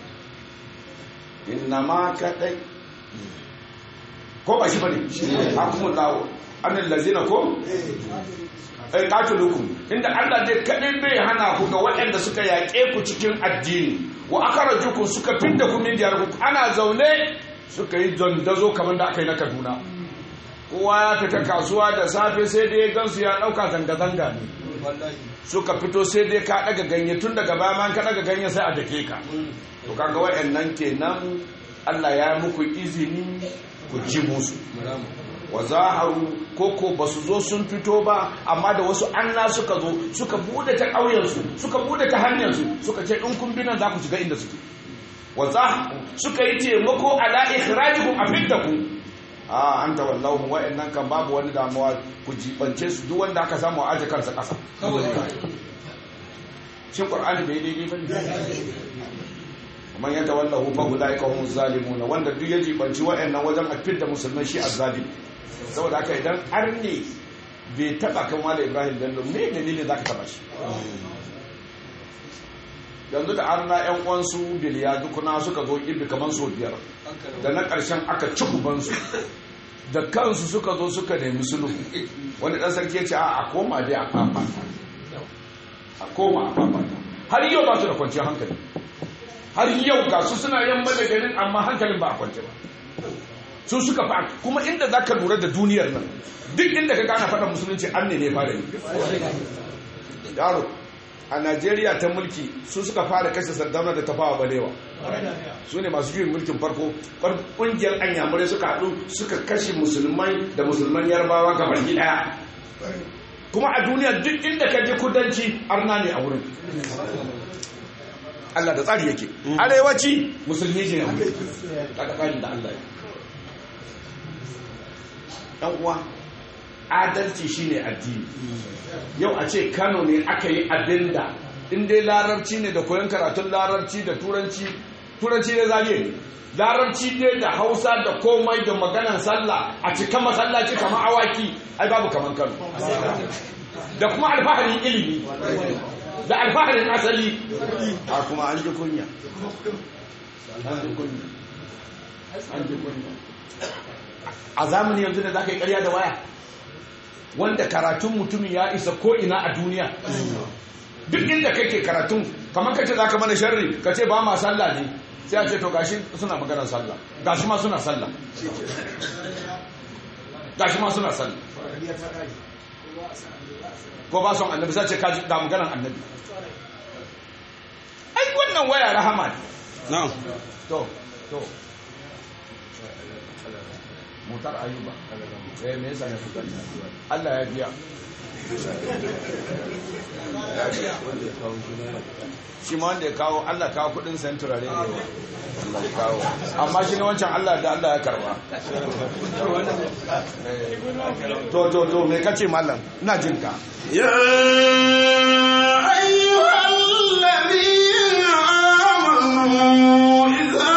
inna ma kaɗai ko ba shi ba ne a kuma lawo annan lazina ko ai qatilukum inda Allah dai kadai bai hana ku ga waɗanda suka yaƙe ku cikin addini wa akhrajukum suka fidda ku min diyarkum ana zaune suka yi dandazo kamar da aka yi na Kaduna kowa ya fita kasuwa da safe sai dai gansu ya dauka zanga zanga ne suka fito sai dai ka daga ganye tun daga baya ma ka daga ganye sai a dake ka to kaga waɗannan kenan Allah ya muku izini ku ji musu wa zaharu koko ba su zo sun fito ba amma da wasu anna suka zo suka bude ta ƙauyensu suka bude ta hanyarsu suka ce in kun binan za ku shiga inda suke wa zaharu suka yi taimako ala ikhrajikum a fiddaku a an ta wallahu wa'annan kan babu wani damuwa ku jibance su duk wanda aka samu aje kansa ƙasa shin qur'ani bai daidai ba man yata wallahu fa ulaika hum zalimuna wanda duk ya jibanci wa'annan wajen a fidda musulmai shi azzalimi saboda haka idan arne bai taba kan wala ibrahim bello me dalilin za ka taba shi yanzu da arna yan uwansu biliya dukuna suka zo ibi kamar so biyar da na ƙarshen aka ci kubansu da kansu suka zo suka nemi sulhu wani ɗan sarki ya ce a koma dai a fafata a koma a fafata har yau ba su da kwanciyar hankali har yau ga su suna yamma da garin amma hankalin ba a kwance ba su suka fa kuma inda za ka lura da duniyar nan duk inda ka gana faɗa musulunci an ne ne fara yi yaro a najeriya ta mulki su suka fara kashe sardauna da tafawa balewa su ne masu juyin mulkin farko ƙungiyar anyamurai suka haɗu suka kashe musulmai da musulman yarbawa ga baki ɗaya kuma a duniya duk inda ka je kudanci arna ne a wurin Allah da tsari yake arewaci musulmi ne daga tsarin da Allah ya uwa adalci shine addini yau a ce Kano ne aka yi abinda in dai larabci ne da koyon karatun larabci da turanci turanci ne zariye ne larabci ne da hausa da komai da maganan sallah a cika masallaci kamar awaki ai babu kamar Kano da kuma alfaharin ilimi da alfaharin asali a kuma an ji kunya an ji kunya an ji kunya a zamani yanzu da za ka yi karya da waya wanda karatun mutumin ya isa ko'ina a duniya duk inda kake karatun kamar kace za ka mana sharri ka ce ba ma sallah ne sai a ce to gashi suna maganar sallah gashi ma suna sallah gashi ma suna sallah ko ba son annabi sai ce ka ga maganar annabi ai wannan waya rahama ne na'am to to mutar ayuba eh me yasa ne fuka Allah ya biya shi ma wanda ya kawo Allah kawo kudin sayan turare ne Allah ya kawo amma shi ne wancan Allah da Allah ya karba to to to me kace mallam ina jin ka يا أيها الذين آمنوا إذا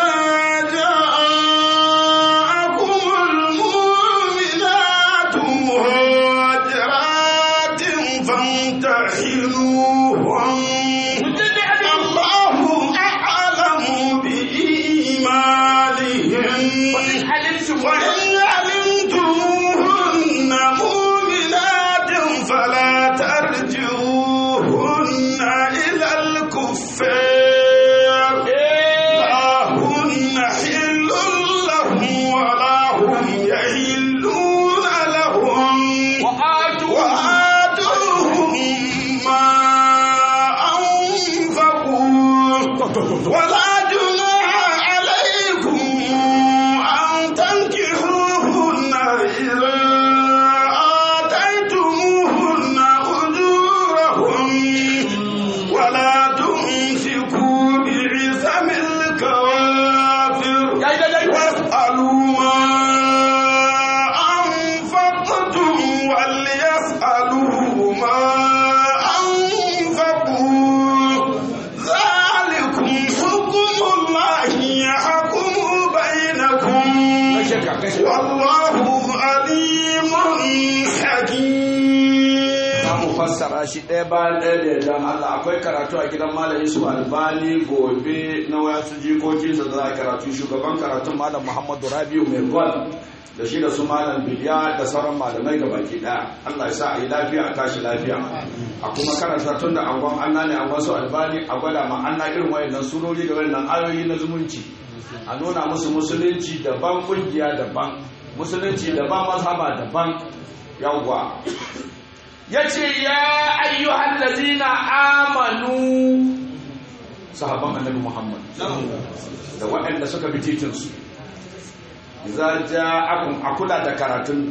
والله عليم حكيم za mu fassara shi ɗaya bayan ɗaya da yardan Allah akwai karatu a gidan Malam Yusuf Albani gobe na wasu jikokinsa da za a karatu shugaban karatun Malam Muhammadu Rabiu mai gwal da shi da su Malam Biliya da sauran malamai ga baki ɗaya Allah ya sa a yi lafiya a tashi lafiya a kuma karanta tun da angon Allah ne angon su Albani a gwada ma Allah irin wayannan surori da wayannan ayoyi na zumunci a nuna musu musulunci daban kungiya daban musulunci daban mazhaba daban yawwa ya ce ya ayyuhan lazina amanu sahaban annabi muhammad da waɗanda suka bi titinsu za ja akun akula da karatun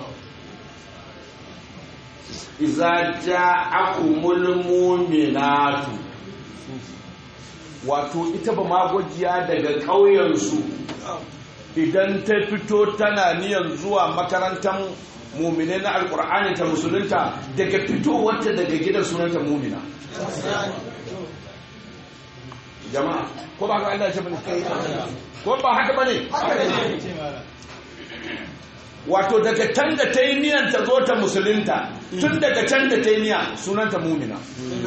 iza ja akumul muminatu wato ita ba magwajiya daga ƙauyensu idan ta fito tana niyan zuwa makarantar mumine na alkur'ani ta musulunta daga fitowarta daga gidan sunanta mumina jama'a ko ba ka Allah ce bane ko ba haka bane wato daga can da ta yi niyan ta zo ta musulunta tun daga can da ta yi niya sunanta mumina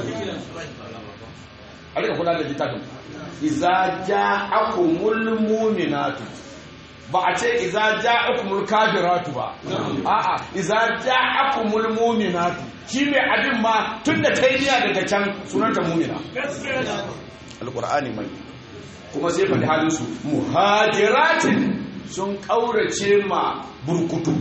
a rika kula da littafin iza ja'akumul muminatu ba a ce iza ja'akumul kafiratu ba a'a iza ja'akumul mu'minatu shi mai abin ma tunda tayyiya daga can sunanta mu'mina alqur'ani mai kuma sai faɗi halin su muhajiratin sun kaurace ma burkutu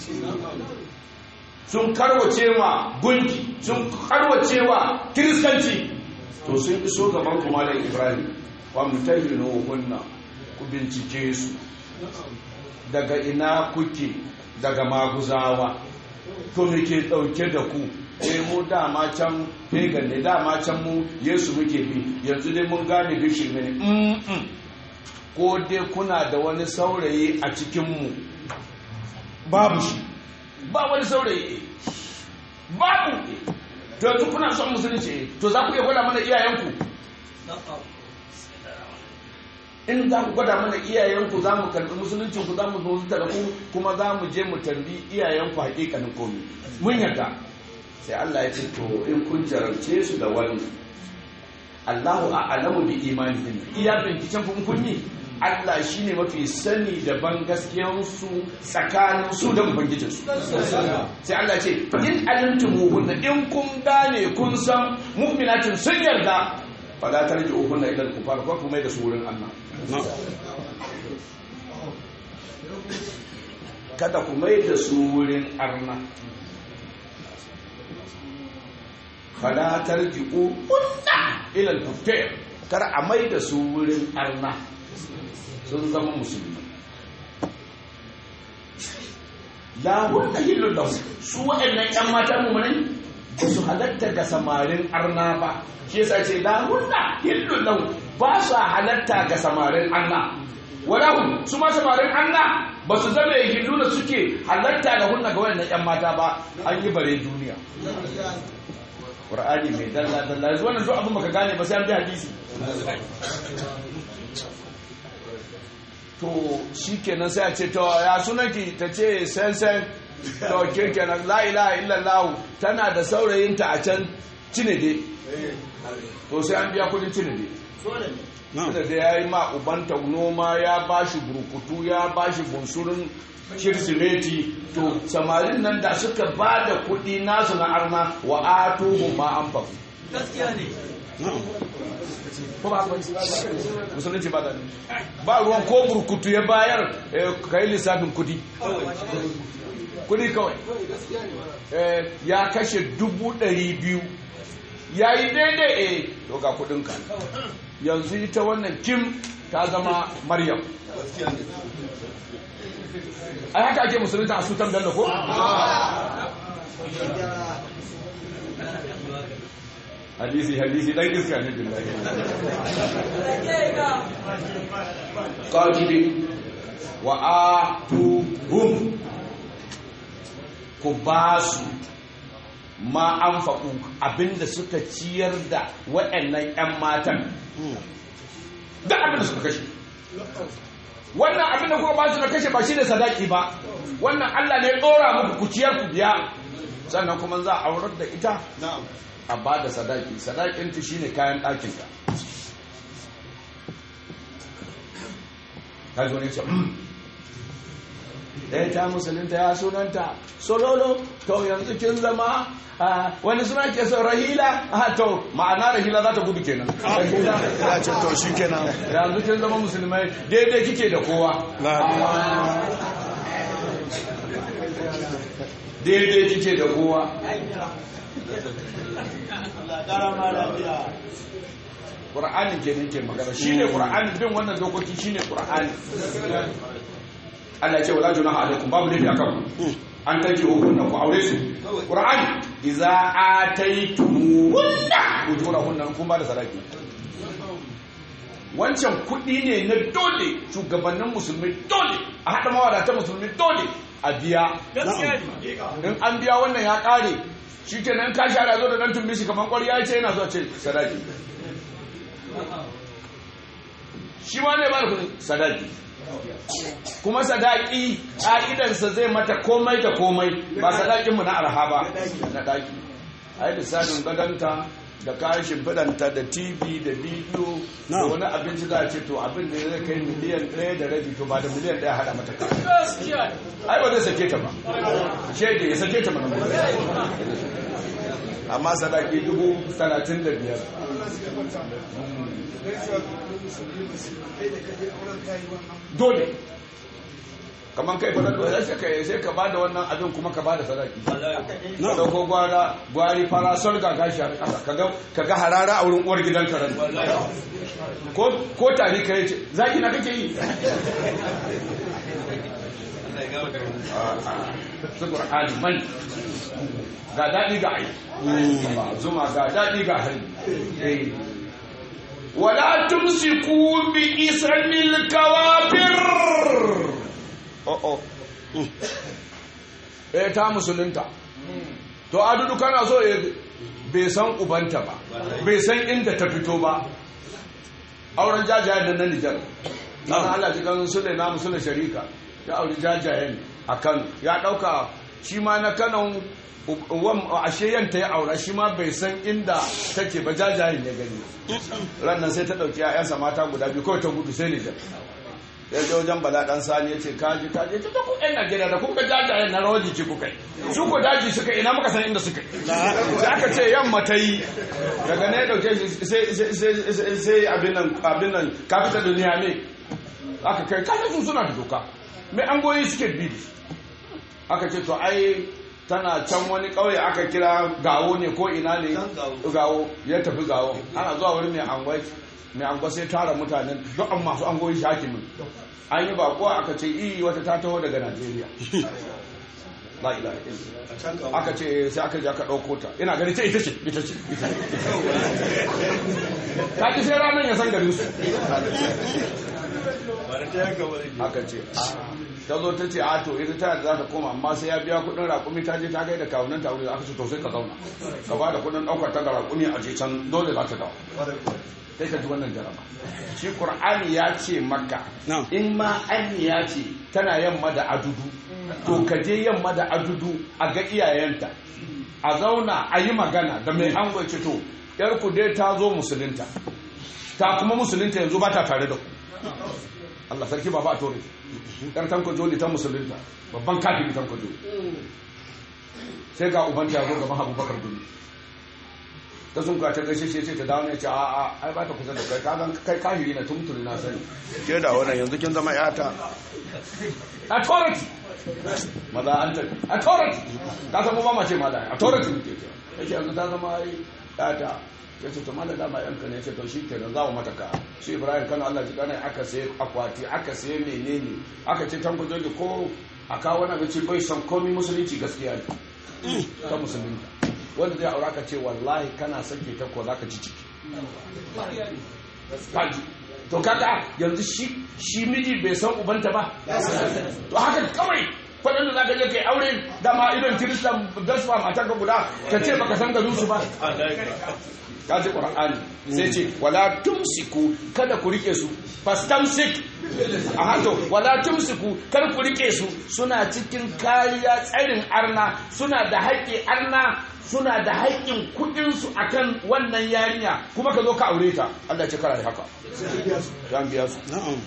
sun karwace ma gunki sun karwace wa kiristanci to sun iso gaban kuma da ibrahim wa mutahinu hunna ku bincike su daga ina kuke daga maguzawa to me ke dauke da ku eh mu dama can pagan ne dama can mu yesu muke bi yanzu dai mun gane bishin ne mm ko dai kuna da wani saurayi a cikin mu babu shi ba wani saurayi babu to yanzu kuna son musulunci to za ku iya gwada mana iyayenku in za ku gwada mana iyayenku za mu karɓi musuluncin ku za mu zo da ku kuma za mu je mu tambi iyayenku hakikanin komi mun yarda sai Allah ya ce to in kun jarabce su da wani Allahu a'lamu bi imanihim iya binciken kun kun yi Allah shine mafi sani da ban gaskiyan su tsakanin su da ubangijin su sai Allah ya ce in alimtumuhunna in kun gane kun san mu'minatin sun yarda fala tarji'uhunna ila al-kufar ko kuma da su wurin Allah kada ku mai da su wurin arna fala tarji'u ila al-kufar kar a mai da su wurin arna sun zama musulmi la wanda hillu lahu su waɗannan ƴan mata mu ne ba su halatta ga samarin arna ba shi yasa ce la hunna hillun lahu ba su halatta ga samarin Allah walahu su ma samarin Allah ba su zama hillu da suke halatta ga hunna ga wannan yan mata ba an yi bare duniya Qur'ani mai dalla dalla yanzu wannan duk abin baka gane ba sai an bi hadisi to shikenan sai a ce to ya sunanki ta ce sen sen to ke kenan la ilaha illallah tana da saurayinta a can cinede to sai an biya kudin cinede da da ya yi ma ubanta noma ya ba shi burkutu ya ba shi bunsurin kirsimeti to samarin nan da suka ba da kudi nasu na arna wa atuhu ma an fafu gaskiya ne ko ba musulunci ba da ba ruwan ko burkutu ya bayar ka yi lissafin kudi kudi kawai ya kashe dubu ɗari biyu ya yi daidai eh to ga kudinka yanzu ita wannan kim ta zama maryam ai haka ake musulunta a sutan bello ko? hadisi hadisi dan iska ne billahi qatibi wa atuhum ku basu ma an faɗu abinda suka ciyar da waɗannan 'yan matan da abinda suka kashe wannan abin da kuka ba su na kashe ba shi da sadaki ba wannan Allah ne ya ɗora muku kuciyar ku biya sannan kuma za a aurar da ita a ba da sadaki sadakinta shine kayan ɗakinka ka zo ne ce ɗaya ta musulunta ya sunanta sololo to yanzu kin zama ah, wani suna ke son rahila ah, to ma'ana rahila za ta gudu kenan rahila ya ce to shi kenan yanzu kin zama musulmai daidai kike da kowa daidai kike da kowa Qur'ani kenan ke magana shine Qur'ani bin wannan dokoki shine Qur'ani Allah ya ce wala junaha alaikum babu laifi akan ku an take hukunna ku aure su Qur'ani idza ataytumunna ujurahunna kun ba da sadaki wancan kuɗi ne na dole shugabannin musulmi dole a haɗa mawadatan musulmi dole a biya in an biya wannan ya ƙare shi ke nan ka shara zo da ɗan tumbi shi kamar ƙwarya ya ce yana zuwa ce sadaki shi ma ne ba da kuɗin sadaki kuma sadaki ƙa'idansa zai mata komai da komai ba sadakinmu na arha ba na ɗaki a yi lissafin gadonta da kayan shimfiɗanta da tv da bidiyo da wani abinci za a ce to abin da zai kai miliyan ɗaya da rabi to ba da miliyan ɗaya haɗa mata kayan ai ba zai sake ta ba shaida ya sake ta mana amma sadaki dubu talatin da biyar dole kamar kai fa da sai ka sai ka bada wannan abin kuma ka bada sadaki ka dauko gwara gwari farasol ga gashi kaga kaga harara a wurin uwar gidan karan ko ko tari kai ce zaki na kake yi su qur'ani man ga dadi ga ai zuma ga dadi ga hari wala tumsiku bi ismil kawafir oh oh eh ta musulunta to adudu kana so ya bai san ubanta ba bai san inda ta fito ba auren jajayen da na Nijar na Allah ji kan su na musulun sharika ya auri jajayen a Kano ya dauka shi ma na Kano ashe yanta ya aura shi ma bai san inda take ba jajayen ya gani rannan sai ta dauki 'ya'yansa mata guda biyu kawai ta gudu sai Nijar ya je wajen bala dan sani ya ce kaji kaji ta ta ku yan najeriya da kuka jajayen na rawar jiki kuka yi su ko daji suka ina muka san inda suka yi sai aka ce yamma ta yi daga ne ya dauke shi sai abin nan abin nan kafita duniya ne aka kai kasa su suna da doka mai an goyi suke bi aka ce to ai tana can wani ƙauye aka kira gawo ne ko ina ne gawo ya tafi gawo ana zuwa wurin mai angwai mai angwa sai tara mutanen duk masu angoyi shakimin an yi bako aka ce iyi wata ta taho daga najeriya la ilaha illa aka ce sai aka je aka ɗauko ta ina gani ce ita ce ita ce ta ki sai ranar ya san garin su aka ce ta zo ta ce a to ita ta za ta koma amma sai ya biya kudin raƙumi ta je ta gaida kawunan ta wuri aka ce to sai ka zauna ka ba da kudin ɗaukar ta ga raƙumi a je can dole za ta dawo sai ka ji wannan jaraba shi qur'ani ya ce maka in ma an ya ce tana yamma da adudu to ka je yamma da adudu a ga iyayenta a zauna a yi magana da mai an ce to yar ku dai ta zo musulunta ta kuma musulunta yanzu ba ta tare da ku Allah sarki baba a tore yar tanko joli ta musulunta babban kafin tanko joli sai ga ubanta ya zo gaban abubakar duni ta sun ta gaishe shi ce ta dawo ne ce a a ai ba ta kusa da kai kagan kai kahiri na tumtuni na sani ke da wannan yanzu kin zama yata authority maza an tafi authority ka san ba mace ma da authority ke ce yace yanzu ta zama ai yata ya ce to mala dama yanka ne ce to shi kenan za mu mata ka shi ibrahim kano allah ji kana aka sai akwati aka sai menene aka ce tanko joji ko a kawo wani abinci bai san komi musulunci gaskiya ne ta musulunta wanda zai aura ka ce wallahi kana sake ta ko zaka ci ciki kaji to kaga yanzu shi shi miji bai san ubanta ba to haka kawai faɗin da zaka je kai aure dama idan kiristan gasfa mata ka guda ka ce baka san garin su ba kaji qur'ani sai ce wala tumsiku kada ku rike su fastamsik a hato wala tumsiku kar ku rike su suna cikin kariya tsarin arna suna da haƙƙi arna suna da haƙƙin kuɗin su akan wannan yarinya kuma ka zo ka aure ta Allah ya ce kara haka ya biya su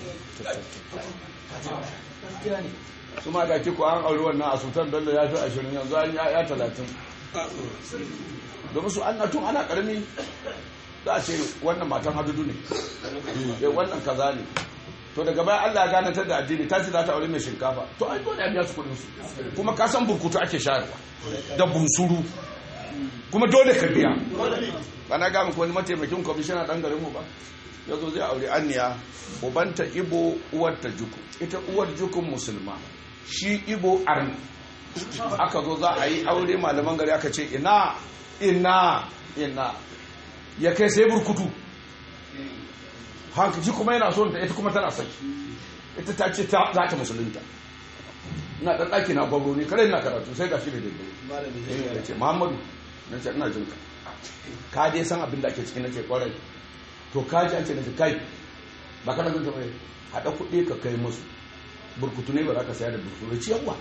su ma da kiko an aure wannan a sultan bello ya fi ashirin yanzu an ya talatin domin su an tun ana karami za a ce wannan matan hadudu ne eh wannan kaza ne to daga baya Allah ya gane ta da addini ta ce za ta aure mai shinkafa to ai dole a biya su kudin su kuma ka san burkutu ake shayarwa da bunsuru kuma dole ka biya ba na ga muku wani mataimakin kwamishina dan garin mu ba ya zo zai aure anniya ubanta ibo uwar ta juku ita uwar jukun musulma shi ibo arni aka zo za a yi aure malaman gari aka ce ina ina ina ya kai sai burkutu hankaci kuma yana son ta ita kuma tana son ita ta ce za ta musulunta ina ɗan ɗaki na gwamro ne kare na karatu sai ga shi da daidai ya ce muhammadu na ce ina jinka ka dai san abin da ake cikin na ce kwarai to ka ji an ce na ce kai ba kana zanta mai haɗa kuɗi ka kai musu burkutu ne ba za ka saya da burkutu ci yawa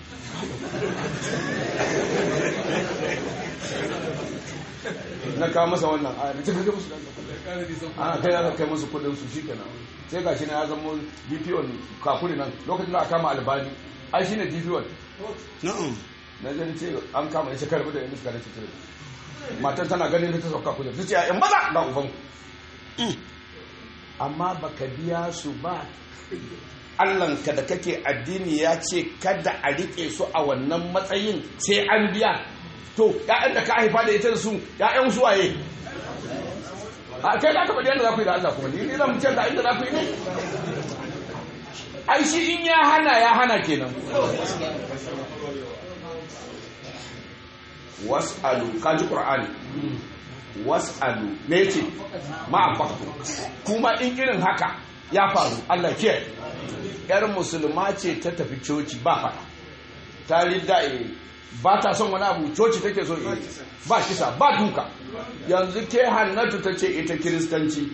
na kawo masa wannan a na cikin musu ana kai ya kai musu kudin su shi kenan sai gashi na ya zama dpo kakuri nan lokacin da aka kama albani ai shine dpo na'am na zai ce an kama ya shekar da yanzu suka race tare matan tana ganin ta sauka kudin ta ce a yan maza ga uban amma baka biya su ba Allahnka da kake addini ya ce kada a rike su a wannan matsayin sai an biya to ya'yan da ka haifa da ita da su ya'yan su waye a kai da aka faɗi yadda za ku yi da Allah kuma ni zan ce da inda za ku yi ne ai shi in ya hana ya hana kenan was'alu kaji qur'ani was'alu me yake ma kuma in irin haka ya faru Allah ke yar musulma ce ta tafi coci ba fada ta ridda ba ta son wani abu coci take so yi ba kisa ba duka yanzu ke hannatu ta ce ita kiristanci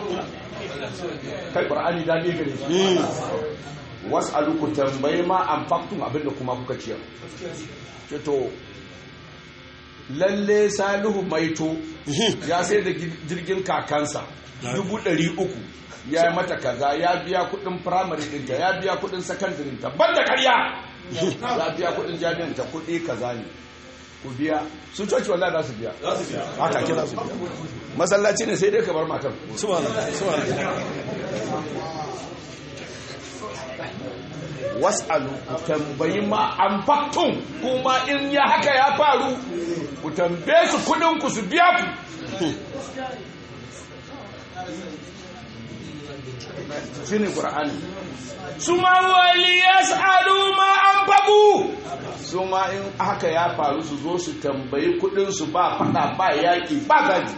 kai ƙwar'ani daɗi gare shi wasu ku tambayi ma an faktun abinda kuma kuka ciyar ce to lalle salihu maito ya sai da jirgin kakansa dubu ɗari uku ya yi mata kaza ya biya kudin firamare ɗinta ya biya kudin sakandarinta ban da karya ya biya kudin jami'anta kudi kaza ne ku biya su coci wallah za su biya haka ke za su biya masallaci ne sai dai ka bar matan was'alu ku tambayi ma an faktun kuma in ya haka ya faru ku tambaye su kudin ku su biya ku shi ne ƙura'ani su ma wali ya sa'adu ma an fagu su ma in haka ya faru su zo su tambayi kudinsu ba fada ba yaƙi ba gaji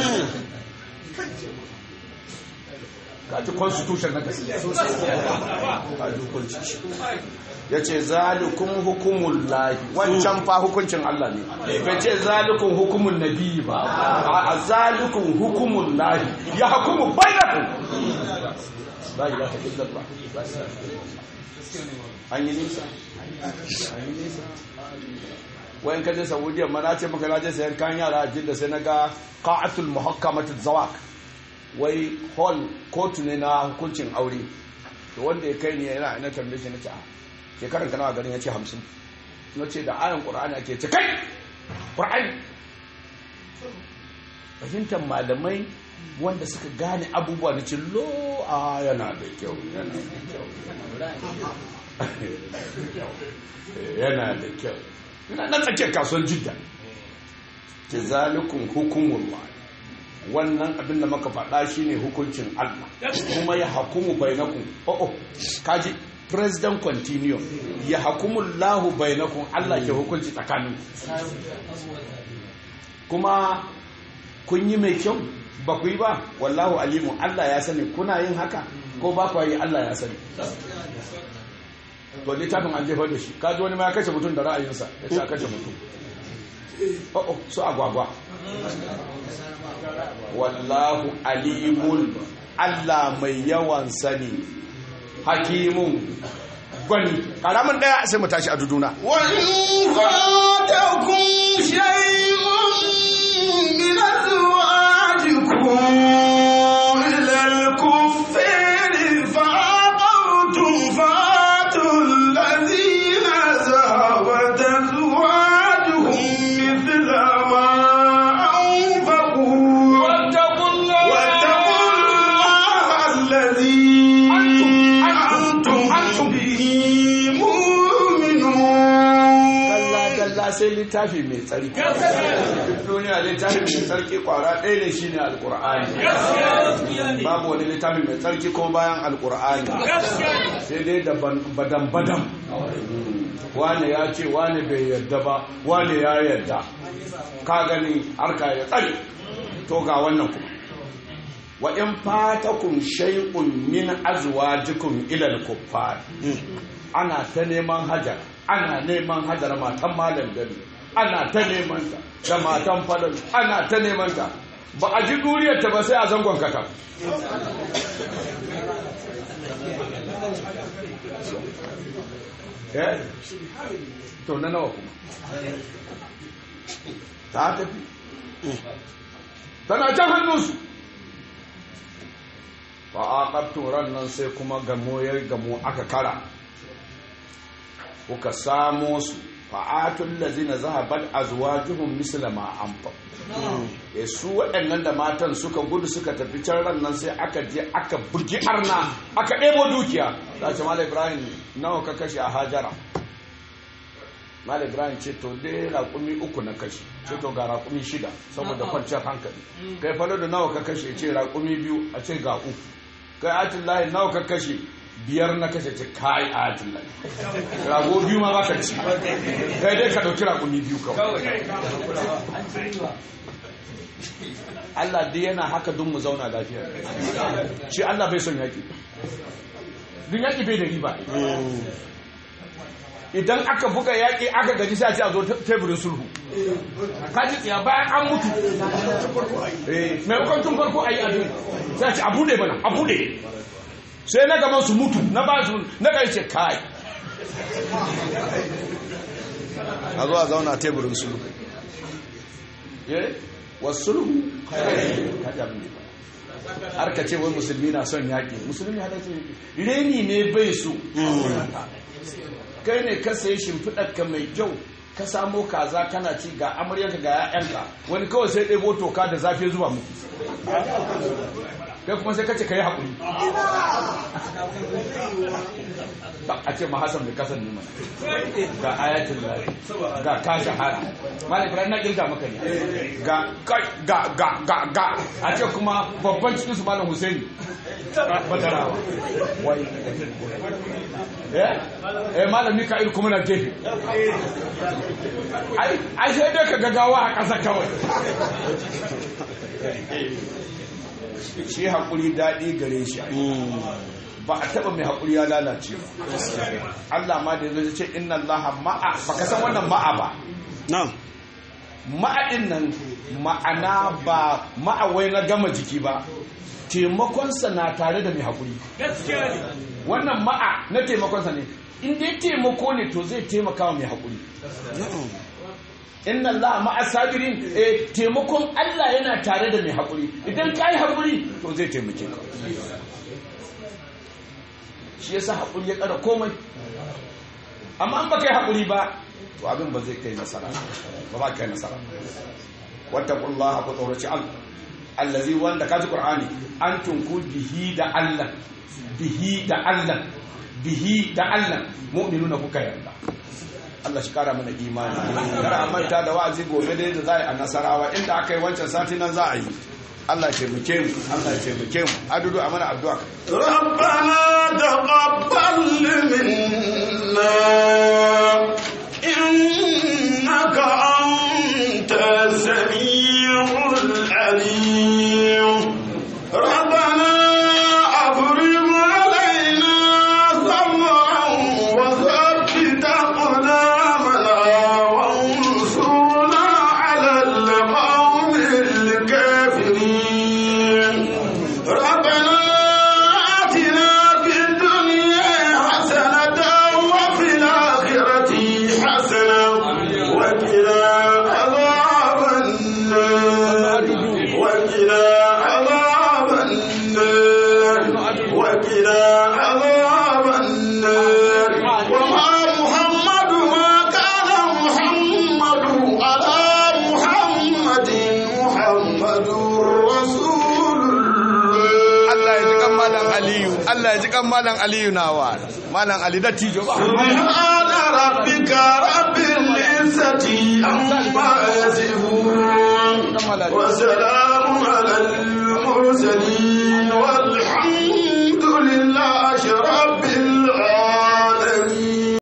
kaji constitution na gaskiya kaji hukunci ya ce zalikun hukumun lahi wancan fa hukuncin Allah ne bai ce zalikun hukumun nabi ba a zalikun hukumun lahi ya hukumu bainakun la ilaha illallah an yi nisa an yi nisa wayan kaje saudiya ma na ce maka na je sayan kayan yara a jidda sai na ga qa'atul muhakkamatul zawak wai hall kotu ne na hukuncin aure to wanda ya kai ni yana ina tambaye shi nace a shekaran kana garin yace 50 nace da ayan qur'ani ake ce kai qur'ani fahimtar malamai wanda suka gane abubuwa na cin lo a yana da kyau yana da kyau yana da kyau yana na tsakiyar kasuwar jidda ke zalikun hukumullah wannan abin da maka faɗa shi ne hukuncin Allah kuma ya hakumu bainakum oh oh kaji president continue ya hakumu lahu bainakum Allah ke hukunci tsakanin kuma kun yi mai kyau ba ku yi ba wallahu alimu Allah ya sani kuna yin haka ko ba ku yi Allah ya sani to littafin an jefar da shi kaji wani ma ya kashe mutum da ra'ayinsa ya ce a kashe mutum oh oh su agwagwa wallahu alimun Allah mai yawan sani hakimun gwani karamin daya sai mu tashi a duduna وإن فاتكم شيء من أزواجكم إلى الكفار فعقرتم فآتوا الذين ذهبت أزواجهم مثل ما أنفقوا واتقوا الله واتقوا الله الذي أنتم به مؤمنون kalla dalla sai littafi mai tsarki duk duniya littafi mai tsarki kwara ɗaya ne shine alkur'ani babu wani littafi mai tsarki ko bayan alkur'ani sai dai da badan badan wane ya ce wane bai yarda ba wane ya yarda ka gani harka ya tsare to ga wannan kuma wa in fatakum shay'un min azwajikum ila al-kuffar ana ta neman hajar ana neman hajar matan malam gari ana ta neman ta da matan falal ana ta neman ta ba a ji duriyar ta ba sai a zangon kata eh to na nawa kuma ta tafi tana can hannunsu ba a ƙaftun ran nan sai kuma gamo ya gamo aka kara kuka samo su fa'atun lazina zahabar azwajuhum misla ma anfa e su waɗannan da matan suka gudu suka tafi can ran nan sai aka je aka bugi arna aka ɗebo dukiya za ce mala ibrahim nawa ka kashe a hajara mala ibrahim ce to dai raƙumi uku na kashe ce to ga raƙumi shida saboda kwanciyar hankali kai falo da nawa ka kashe ce raƙumi biyu a ce ga uku kai atin lahi nawa ka kashe biyar na kashe ce kai atin lahi rago biyu ma ba ka ci kai dai ka ɗauki raƙumi biyu kawai Allah dai yana haka don mu zauna lafiya shi Allah bai son yaƙi duk yaƙi bai da riba idan aka buga yaƙi aka gaji sai a ce a zo teburin sulhu kaji tsaya bayan an mutu maimakon tun farko a yi abin sai a ce abu ne mana abu ne sai na gaban su mutu na ba su na kai ce kai a zo a zauna teburin sulhu wasu sulhu kaji abin ne har ka ce wai musulmi na son yaƙi musulmi hada ce reni ne bai so kai ne ka sayi shimfiɗarka mai kyau ka samo kaza kana ci ga amaryanka ga 'ya'yanka wani kawai sai ɗebo toka da zafi zuwa muku kai kuma sai kace ka yi haƙuri a ce mahasan da kasan nima ga ayatul lahi ga ka shahara mali ibrahim na kirga maka ne ga ga ga ga ga a ce kuma babban cikin su malam husaini badarawa wai eh eh malam mika'il kuma na gefe ai ai sai dai ka gagawa a ƙasa kawai shi haƙuri daɗi gare shi ba a taɓa mai haƙuri ya lalace ba Allah ma da ya ce inna Allah ma'a ba ka san wannan ma'a ba ma'adin nan ma'ana ba ma'awai na gama jiki ba taimakonsa na tare da mai haƙuri wannan ma'a na taimakonsa ne in dai taimako ne to zai taimaka wa mai haƙuri inna Allah ma'a sabirin eh taimakon Allah yana tare da mai haƙuri idan ka yi haƙuri to zai taimake ka shi yasa haƙuri ya ƙara komai amma an ba kai haƙuri ba to abin ba zai kai nasara ba ba kai nasara wata kullaha ku tsoraci Allah allazi wanda kaji qur'ani an tunku bihi da Allah bihi da Allah bihi da Allah mu'minuna kuka yarda Allah shi kara mana imani kada a manta da wa'azi gobe dai da za a yi a nasarawa inda aka yi wancan sati nan za a yi Allah ce muke mu Allah ce muke mu adudu a mana addu'a ربنا تقبل منا إنك أنت السميع العليم ربنا أفرغ علينا صبرا وثبت أقدامنا وانصرنا على القوم الكافرين ربنا آتنا في الدنيا Allah ya ji kan malam Aliyu nawa malam Ali da tijo ba سبحان ربك رب العزة عما يصفون وسلام على